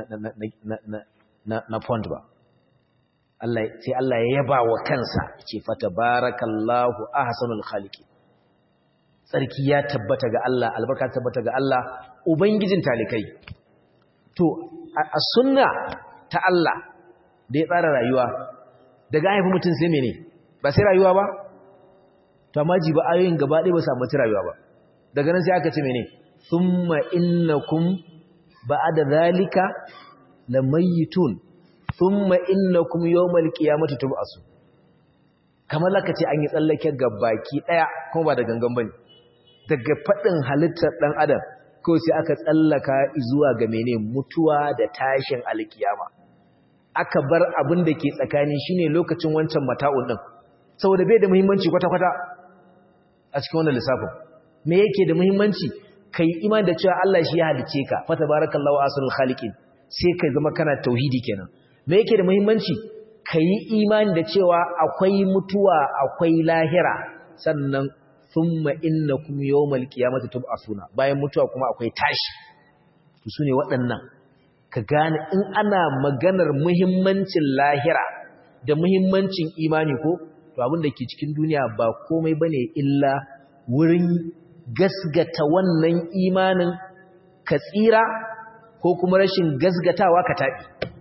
na pond ba sai Allah ya yaba wa kansa ce fata barakallahu ahsanul khaliqi tsarki ya tabbata ga Allah albarka tabbata ga Allah ubangijin talikai to a sunna ta Allah da ya tsara rayuwa daga haifi mutum sai mene ba sai rayuwa ba to amma ji ba ayoyin gaba ɗaya ba su ambaci rayuwa ba daga nan sai aka ce mene thumma innakum ba'da zalika lamayitun thumma innakum yawmal qiyamati tub'asu kamar laka ce an yi tsallake baki daya kuma ba da gangan bane daga fadin halittar dan adam ko sai aka tsallaka zuwa ga mene mutuwa da tashin alkiyama aka bar abin da ke tsakani shine lokacin wancan mata'un din saboda bai da muhimmanci kwata-kwata a cikin wannan lissafin me yake da muhimmanci kai iman da cewa Allah shi ya halice ka fa tabarakallahu asrul khaliqin sai kai zama kana tauhidi kenan me yake da muhimmanci kai imani da cewa akwai mutuwa akwai lahira sannan thumma innakum yawmal qiyamati tub'asuna bayan mutuwa kuma akwai tashi to sune waɗannan ka gane in ana maganar muhimmancin lahira da muhimmancin imani ko to abin da ke cikin duniya ba komai bane illa wurin gasgata wannan imanin ka tsira ko kuma rashin gasgatawa ka taɓi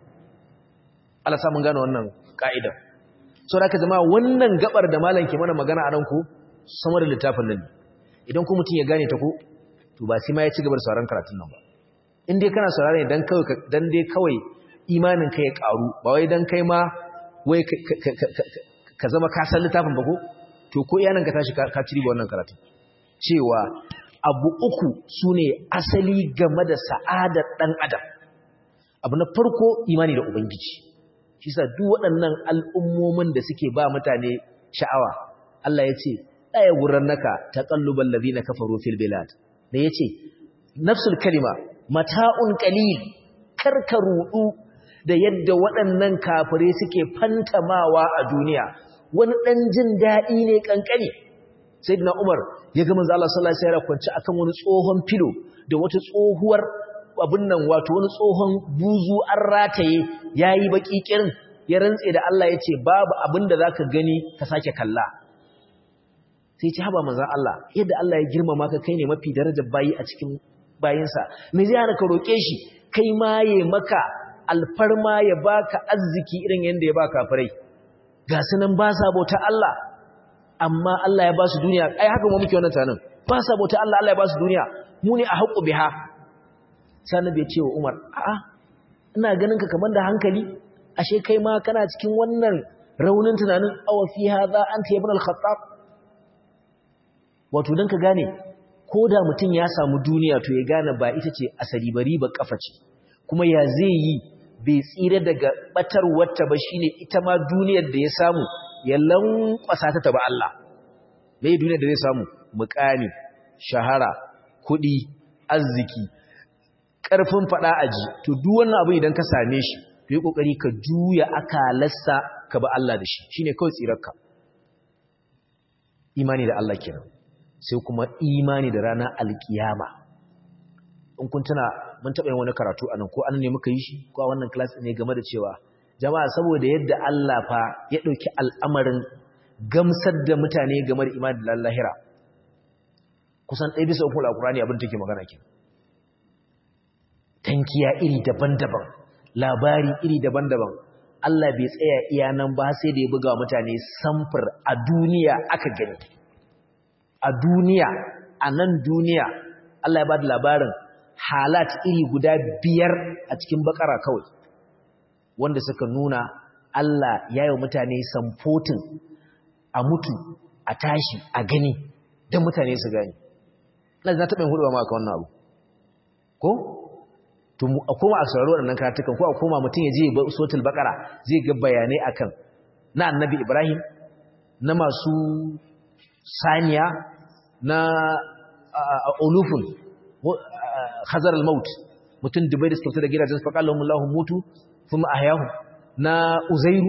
Allah samun gane wannan ka'ida so da ka zama wannan gabar da malam ke mana magana a nan ku sama da littafin nan idan ku mutum ya gane ta ku to ba sai ma ya ci gaba da sauran karatun nan ba in dai kana saurare dan kawai dan dai kawai imanin ka ya karu ba wai dan kai ma wai ka zama ka san littafin ba ko to ko iyanan ka tashi ka ci riba wannan karatun cewa abu uku sune asali game da sa'adar dan adam abu na farko imani da ubangiji shi sa duk waɗannan al'ummomin da suke ba mutane sha'awa Allah ya ce ɗaya gurannaka taqallubal ladina kafaru fil bilad da yace nafsul kalima mata'un qalil karka rudu da yadda waɗannan kafirai suke fantamawa a duniya wani ɗan jin daɗi ne kankani sayyidina Umar ya ga manzo Allah sallallahu alaihi wasallam kwance akan wani tsohon filo da wata tsohuwar abin nan wato wani tsohon buzu an rataye yayi baki kirin ya rantse da Allah yace babu abin da zaka gani ka sake kalla sai ce haba manzo Allah yadda Allah ya girmama ka kai ne mafi darajar bayi a cikin bayinsa me zai hana ka roke shi kai ma ya maka alfarma ya baka arziki irin yanda ya ba kafirai ga sunan ba sa bauta Allah amma Allah ya ba su duniya ai haka mu muke wannan tanin ba sa bauta Allah Allah ya ba su duniya mu ne a haƙu biha sai bai ce wa Umar a'a ina ganin ka kamar da hankali ashe kai ma kana cikin wannan raunin tunanin aw fi hadha anta ibn al-khattab wato dan ka gane ko da mutum ya samu duniya to ya gane ba ita ce asali bari ba kafa ce kuma ya zai yi bai tsira daga batar wata ba shine ita ma duniyar da ya samu ya lankwasa ta taba Allah mai duniyar da zai samu mukami shahara kudi arziki karfin fada aji to duk wannan abu idan ka same shi to yi kokari ka juya akalarsa ka ba Allah da shi shine kawai tsirarka imani da Allah kenan sai kuma imani da ranar alkiyama in kun tuna mun taɓa yin wani karatu anan ko an ne muka yi shi ko a wannan class ne game da cewa jama'a saboda yadda Allah fa ya ɗauki al'amarin gamsar da mutane game da imani da lahira kusan ɗaya bisa uku al'akurani abin take magana ke tankiya iri daban-daban labari iri daban-daban Allah bai tsaya iya nan ba sai da ya buga wa mutane samfur a duniya aka gani a duniya a nan duniya Allah ya ba da labarin halat iri guda biyar a cikin bakara kawai wanda suka nuna Allah ya yi mutane samfotin a mutu a tashi a gani don mutane su gani na za ta ɓin hudu ba maka wannan abu ko? to a koma a sauraro waɗannan karatukan ko a koma mutum ya je sotul bakara zai ga bayanai akan na annabi ibrahim na masu saniya na olufun hazar al-maut mutum dubai da suka fita da gidajen su faƙa lahun mutu kuma a yahu na uzairu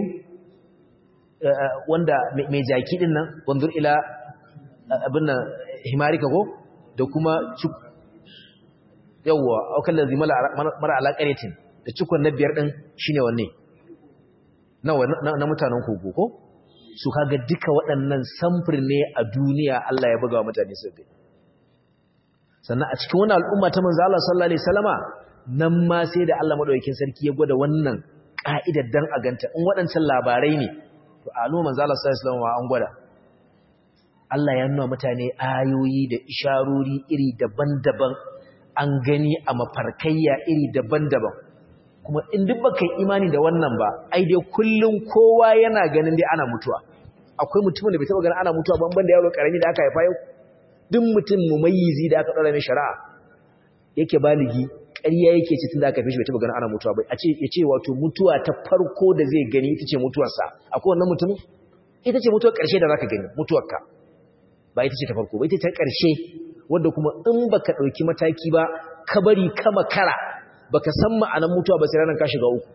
wanda mai jaki din nan wanzur ila abin nan himarika ko da kuma yawwa aukan da zimala mara alaƙaretin da cikon na biyar ɗin shi ne wanne na mutanen kogo ko su kaga duka waɗannan samfur ne a duniya Allah ya buga wa mutane su gani sannan a cikin wani al'umma ta manzo Allah sallallahu alaihi wasallama nan ma sai da Allah madaukakin sarki ya gwada wannan ka'idar dan a ganta in waɗancan labarai ne to a al'umma manzo Allah sallallahu alaihi wasallama an gwada Allah ya nuna mutane ayoyi da isharori iri daban-daban an gani a mafarkayya iri daban-daban kuma in duk baka yi imani da wannan ba ai dai kullum kowa yana ganin dai ana mutuwa akwai mutumin da bai taba ganin ana mutuwa ban banda yaro karami da aka haifa yau duk mutum mumayyizi da aka ɗora mai shari'a yake baligi ƙarya yake ce tun da aka fi shi bai taɓa ganin ana mutuwa ba a ce ya ce wato mutuwa ta farko da zai gani ita ce mutuwarsa akwai wannan mutumin ita ce mutuwar ƙarshe da za ka gani mutuwarka ba ita ce ta farko ba ita ce ƙarshe wadda kuma in ba ka ɗauki mataki ba ka bari ka makara ba ka san ma'anar mutuwa ba sai ranar ka shiga uku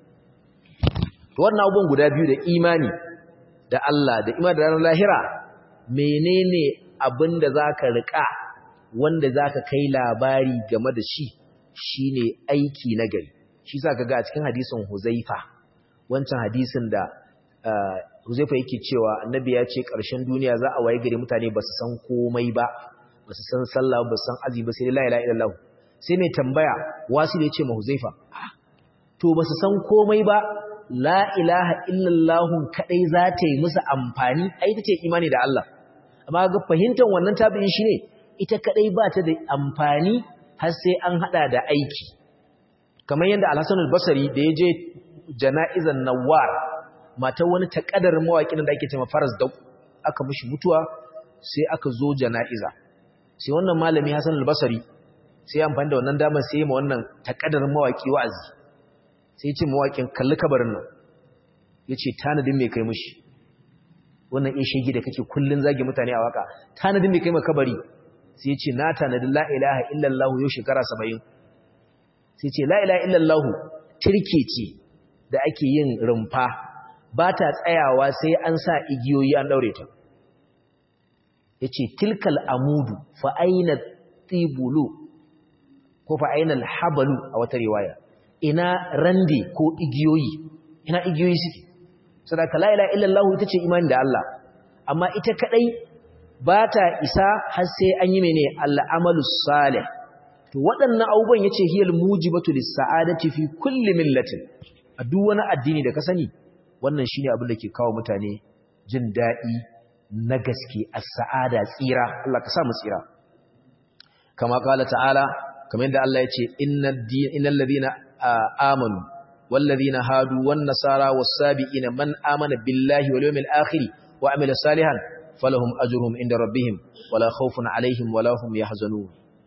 wannan abubuwan guda biyu da imani da Allah da imani da ranar lahira menene abin da za ka riƙa wanda za ka kai labari game da shi shi ne aiki na gari shi sa ka ga a cikin hadisin huzaifa wancan hadisin da huzaifa yake cewa annabi ya ce ƙarshen duniya za a waye gari mutane ba su san komai ba ba su san sallah ba su san azumi ba sai dai la ilaha illallah sai mai tambaya wasu da ya ce ma huzaifa to ba su san komai ba la ilaha illallah kadai za ta yi musu amfani ai ta ce imani da Allah amma ga fahimtar wannan tabi'in shi ne ita kadai ba ta da amfani har sai an hada da aiki kamar yadda Al-Hasan al-Basri da ya je jana'izan Nawwar mata wani takadar mawaƙin da ake cewa Faras da aka mishi mutuwa sai aka zo jana'iza sai wannan malami Hassan al-Basri sai amfani da wannan damar sai ma wannan takadar mawaki wa'azi sai ya ce mawaƙin kalli kabarin nan yace tanadin me kai mishi wannan in shege da kake kullun zage mutane a waka tanadin me kai ma kabari sai ce na tanadi la ilaha illallah yau shekara 70 sai ce la ilaha illallah turke ce da ake yin rumfa ba ta tsayawa sai an sa igiyoyi an daure ta yace tilkal amudu fa aina tibulu ko fa aina alhabalu a wata riwaya ina rande ko igiyoyi ina igiyoyi suke sadaka la ilaha illallah ita ce imani da Allah amma ita kadai ba ta isa har sai an yi mene al'amalu salih to waɗannan abubuwan yace hiyal mujibatu lis-sa'adati fi kulli millatin a duk wani addini da ka sani wannan shine abin da ke kawo mutane jin daɗi na gaske as-sa'ada tsira Allah ka sa mu tsira kama qala ta'ala kamar yadda Allah yace innal ladina amanu wal ladina hadu wan nasara was-sabiina man amana billahi wal yawmil akhir wa amila salihan falahum ajruhum inda rabbihim wala khawfun alaihim wala hum yahzanun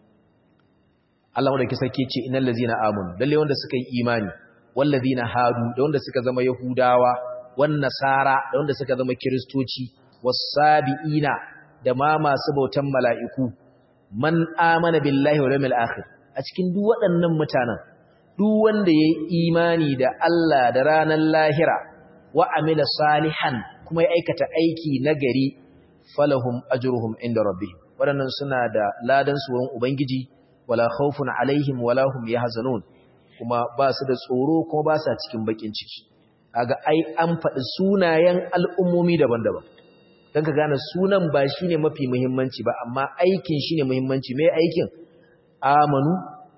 Allah wanda ke sarki ce innal ladzina amanu lalle wanda suka yi imani wal ladzina hadu da wanda suka zama yahudawa wan nasara da wanda suka zama kristoci was-sabiina da ma masu bautan mala'iku man amana billahi wal yawmil akhir a cikin duk waɗannan mutanen duk wanda yayi imani da Allah da ranar lahira wa amila salihan kuma ya aikata aiki nagari falahum ajruhum inda rabbihim wadannan suna da ladan su wurin ubangiji wala khawfun alaihim wala hum yahzanun kuma ba su da tsoro kuma ba sa cikin bakin ciki kaga ai an faɗi sunayen al'ummomi daban-daban dan ka gane sunan ba shine mafi muhimmanci ba amma aikin shine muhimmanci me aikin amanu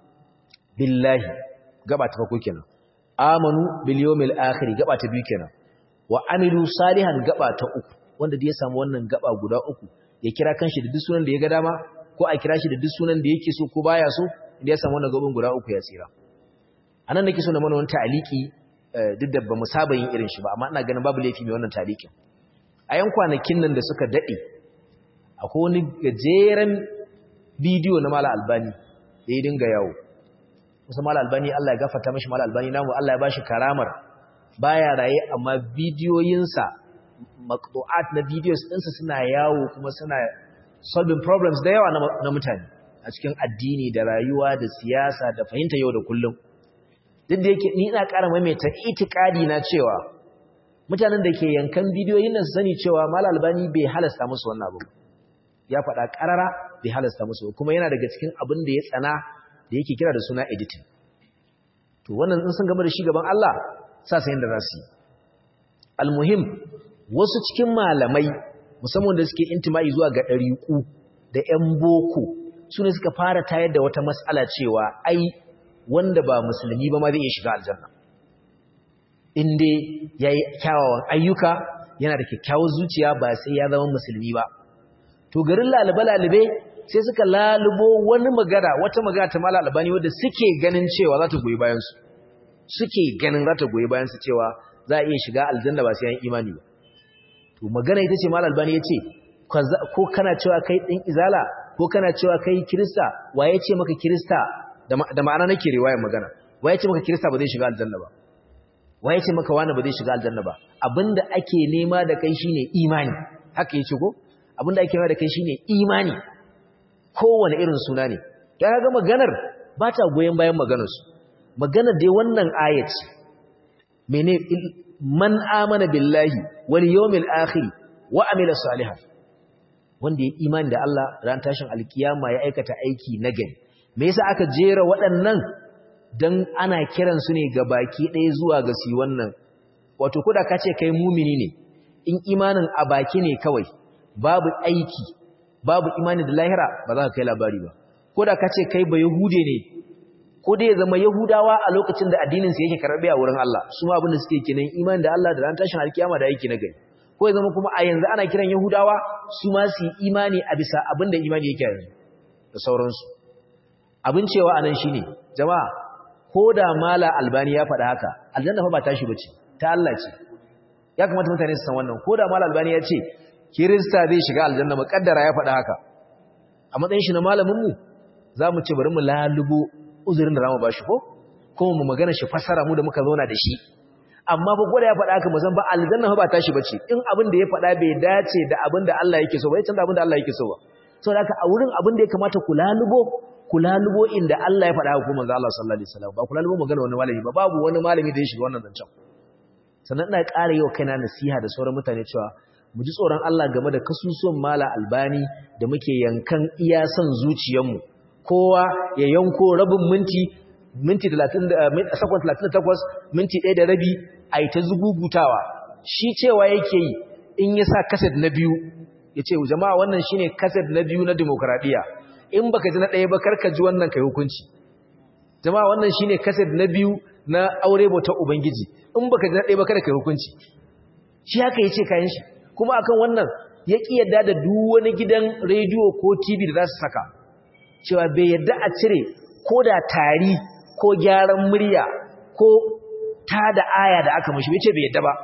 billahi gaba ta farko kenan amanu bil yawmil akhir gaba ta biyu kenan wa amilu salihan gaba ta uku wanda da ya samu wannan gaba guda uku ya kira kanshi da duk sunan da ya ga dama ko a kira shi da duk sunan da yake so ko baya so idan ya samu wannan gaban guda uku ya tsira anan nake so na mana wani ta'aliki duk da ba mu saba yin irin shi ba amma ina ganin babu laifi mai wannan ta'alikin a yan kwanakin nan da suka dade akwai wani gajeren bidiyo na mala albani da ya dinga yawo musa mala albani Allah ya gafarta mashi mala albani namu Allah ya bashi karamar baya raye amma bidiyoyinsa maqtu'at na videos ɗinsa suna yawo kuma suna solving problems da yawa na mutane a cikin addini da rayuwa da siyasa da fahimta yau da kullum duk da yake ni ina ƙara maimaita itikadi na cewa mutanen da ke yankan bidiyoyin nan su sani cewa mal albani bai halasta musu wannan abu ya faɗa ƙarara bai halasta musu kuma yana daga cikin abin da ya tsana da yake kira da suna editing to wannan in sun gama da shi gaban Allah sa sayin da za su yi almuhim wasu cikin malamai musamman da suke intima'i zuwa ga ɗariƙu da ‘yan boko su ne suka fara tayar da wata matsala cewa ai wanda ba musulmi ba ma zai iya shiga aljanna inda ya yi kyawawan ayyuka yana da kyakkyawar zuciya ba sai ya zama musulmi ba to garin lalube-lalube sai suka lalubo wani magana wata magana ta mala albani wadda suke ganin cewa za ta goyi bayansu suke ganin za ta goyi bayansu cewa za a iya shiga aljanna ba sai an imani ba to magana ita ce mal albani yace ko kana cewa kai din izala ko kana cewa kai kirista waye ce maka kirista da ma'ana nake riwayar magana waye ce maka kirista ba zai shiga aljanna ba waye ce maka wani ba zai shiga aljanna ba abinda ake nema da kai shine imani haka yace ko abinda ake nema da kai shine imani kowane irin suna ne ya ga maganar ba ta goyen bayan maganar su maganar dai wannan ayat mene man amana billahi wal yawmil akhir wa amila salihan wanda ya imani da Allah ran tashin alkiyama ya aikata aiki nagari me yasa aka jera waɗannan dan ana kiran su ne ga baki ɗaya zuwa ga su wannan wato kuda ka ce kai mumini ne in imanin a baki ne kawai babu aiki babu imani da lahira ba za ka kai labari ba kuda ka ce kai ba yahude ne ko dai ya zama yahudawa a lokacin da addinin su yake karbe a wurin Allah su ma abin da suke kenan imani da Allah da ran tashin alkiyama da aiki nagari ko ya zama kuma a yanzu ana kiran yahudawa su ma su yi imani a bisa abin da imani yake yanzu da sauransu abin cewa anan shine jama'a ko da mala albani ya faɗa haka aljanna fa ba tashi bace ta Allah ce ya kamata mutane su san wannan ko da mala albani ya ce kirista zai shiga aljanna muƙaddara ya faɗa haka a matsayin shi na malamin mu zamu ce bari mu lalubo uzurin da zamu bashi ko kuma mu magana shi fasara mu da muka zauna da shi amma ba gwada ya faɗa haka mu san ba aljanna fa ba tashi bace in abin da ya faɗa bai dace da abin da Allah yake so ba ya canza abin da Allah yake so ba saboda haka a wurin abin da ya kamata ku lalubo kulalubo inda Allah ya faɗa ga kuma manzo Allah sallallahu alaihi wasallam ba kulalubo magana wani malami ba babu wani malami da ya shiga wannan zancen sannan ina ƙara yau kaina nasiha da sauran mutane cewa mu ji tsoron Allah game da kasusuwan mala albani da muke yankan iya son zuciyarmu kowa ya yanko rabin minti minti 30 sakon 38 minti 1 da rabi a yi ta zugugutawa shi cewa yake yi in ya sa kaset na biyu ya ce jama'a wannan shine kaset na biyu na demokradiyya in baka ji na ɗaya ba karka ji wannan kai hukunci jama'a wannan shine kaset na biyu na aure bauta ubangiji in baka ji na ɗaya ba kada kai hukunci shi haka yace kayan shi kuma akan wannan ya ki yadda da duk wani gidan rediyo ko TV da za su saka cewa bai yadda a cire ko da tari ko gyaran murya ko ta da aya da aka mashi bai ce bai yadda ba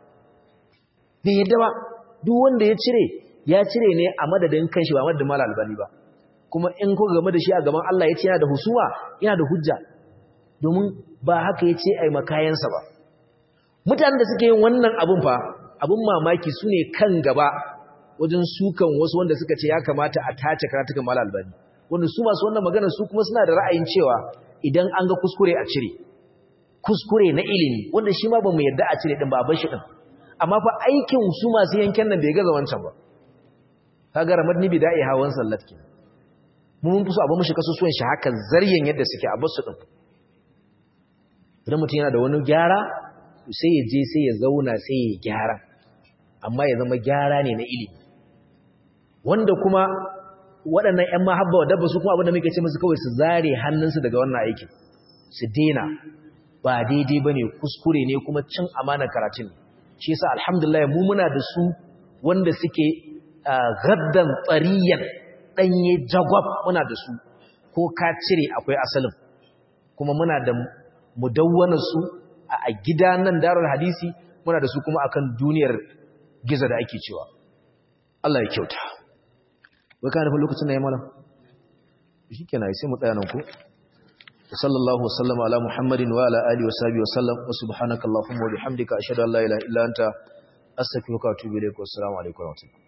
bai yadda ba duk wanda ya cire ya cire ne a madadin kanshi ba madadin mal albani ba kuma in ku game da shi a gaban Allah ya ce yana da husuma yana da hujja domin ba haka ya ce ai makayansa ba mutanen da suke yin wannan abun fa abun mamaki su ne kan gaba wajen sukan wasu wanda suka ce ya kamata a tace karatukan mal albani wanda su masu wannan magana su kuma suna da ra'ayin cewa idan an ga kuskure a cire kuskure na ilimi wanda shi ma ba mu yarda a cire din ba a bar shi din amma fa aikin su masu yanken nan bai gaza wancan ba kaga ramadni bida'i hawan sallat ke mu mun fuso abin mushi kasusuwan shi haka zaryen yadda suke a basu din idan mutum yana da wani gyara sai ya je sai ya zauna sai ya gyara amma ya zama gyara ne na ilimi wanda kuma waɗannan ƴan mahabba wadda su kuma abinda muke ce musu kawai su zare hannunsu daga wannan aikin su dena ba daidai bane kuskure ne kuma cin amana karatun shi yasa alhamdulillah mu muna da su wanda suke gaddan tsariyan ɗanye jagwab muna da su ko ka cire akwai asalin kuma muna da mudawwanar su a gida nan darar hadisi muna da su kuma akan duniyar giza da ake cewa Allah ya kyauta wai ka nufin lokacin na yi malam shi kenan sai mu tsaya nan ku sallallahu wasallama ala muhammadin wa ala alihi wa sahbihi wa sallam wa subhanakallahumma wa bihamdika ashhadu an la ilaha illa anta astaghfiruka wa atubu ilaik wa assalamu alaikum wa rahmatullahi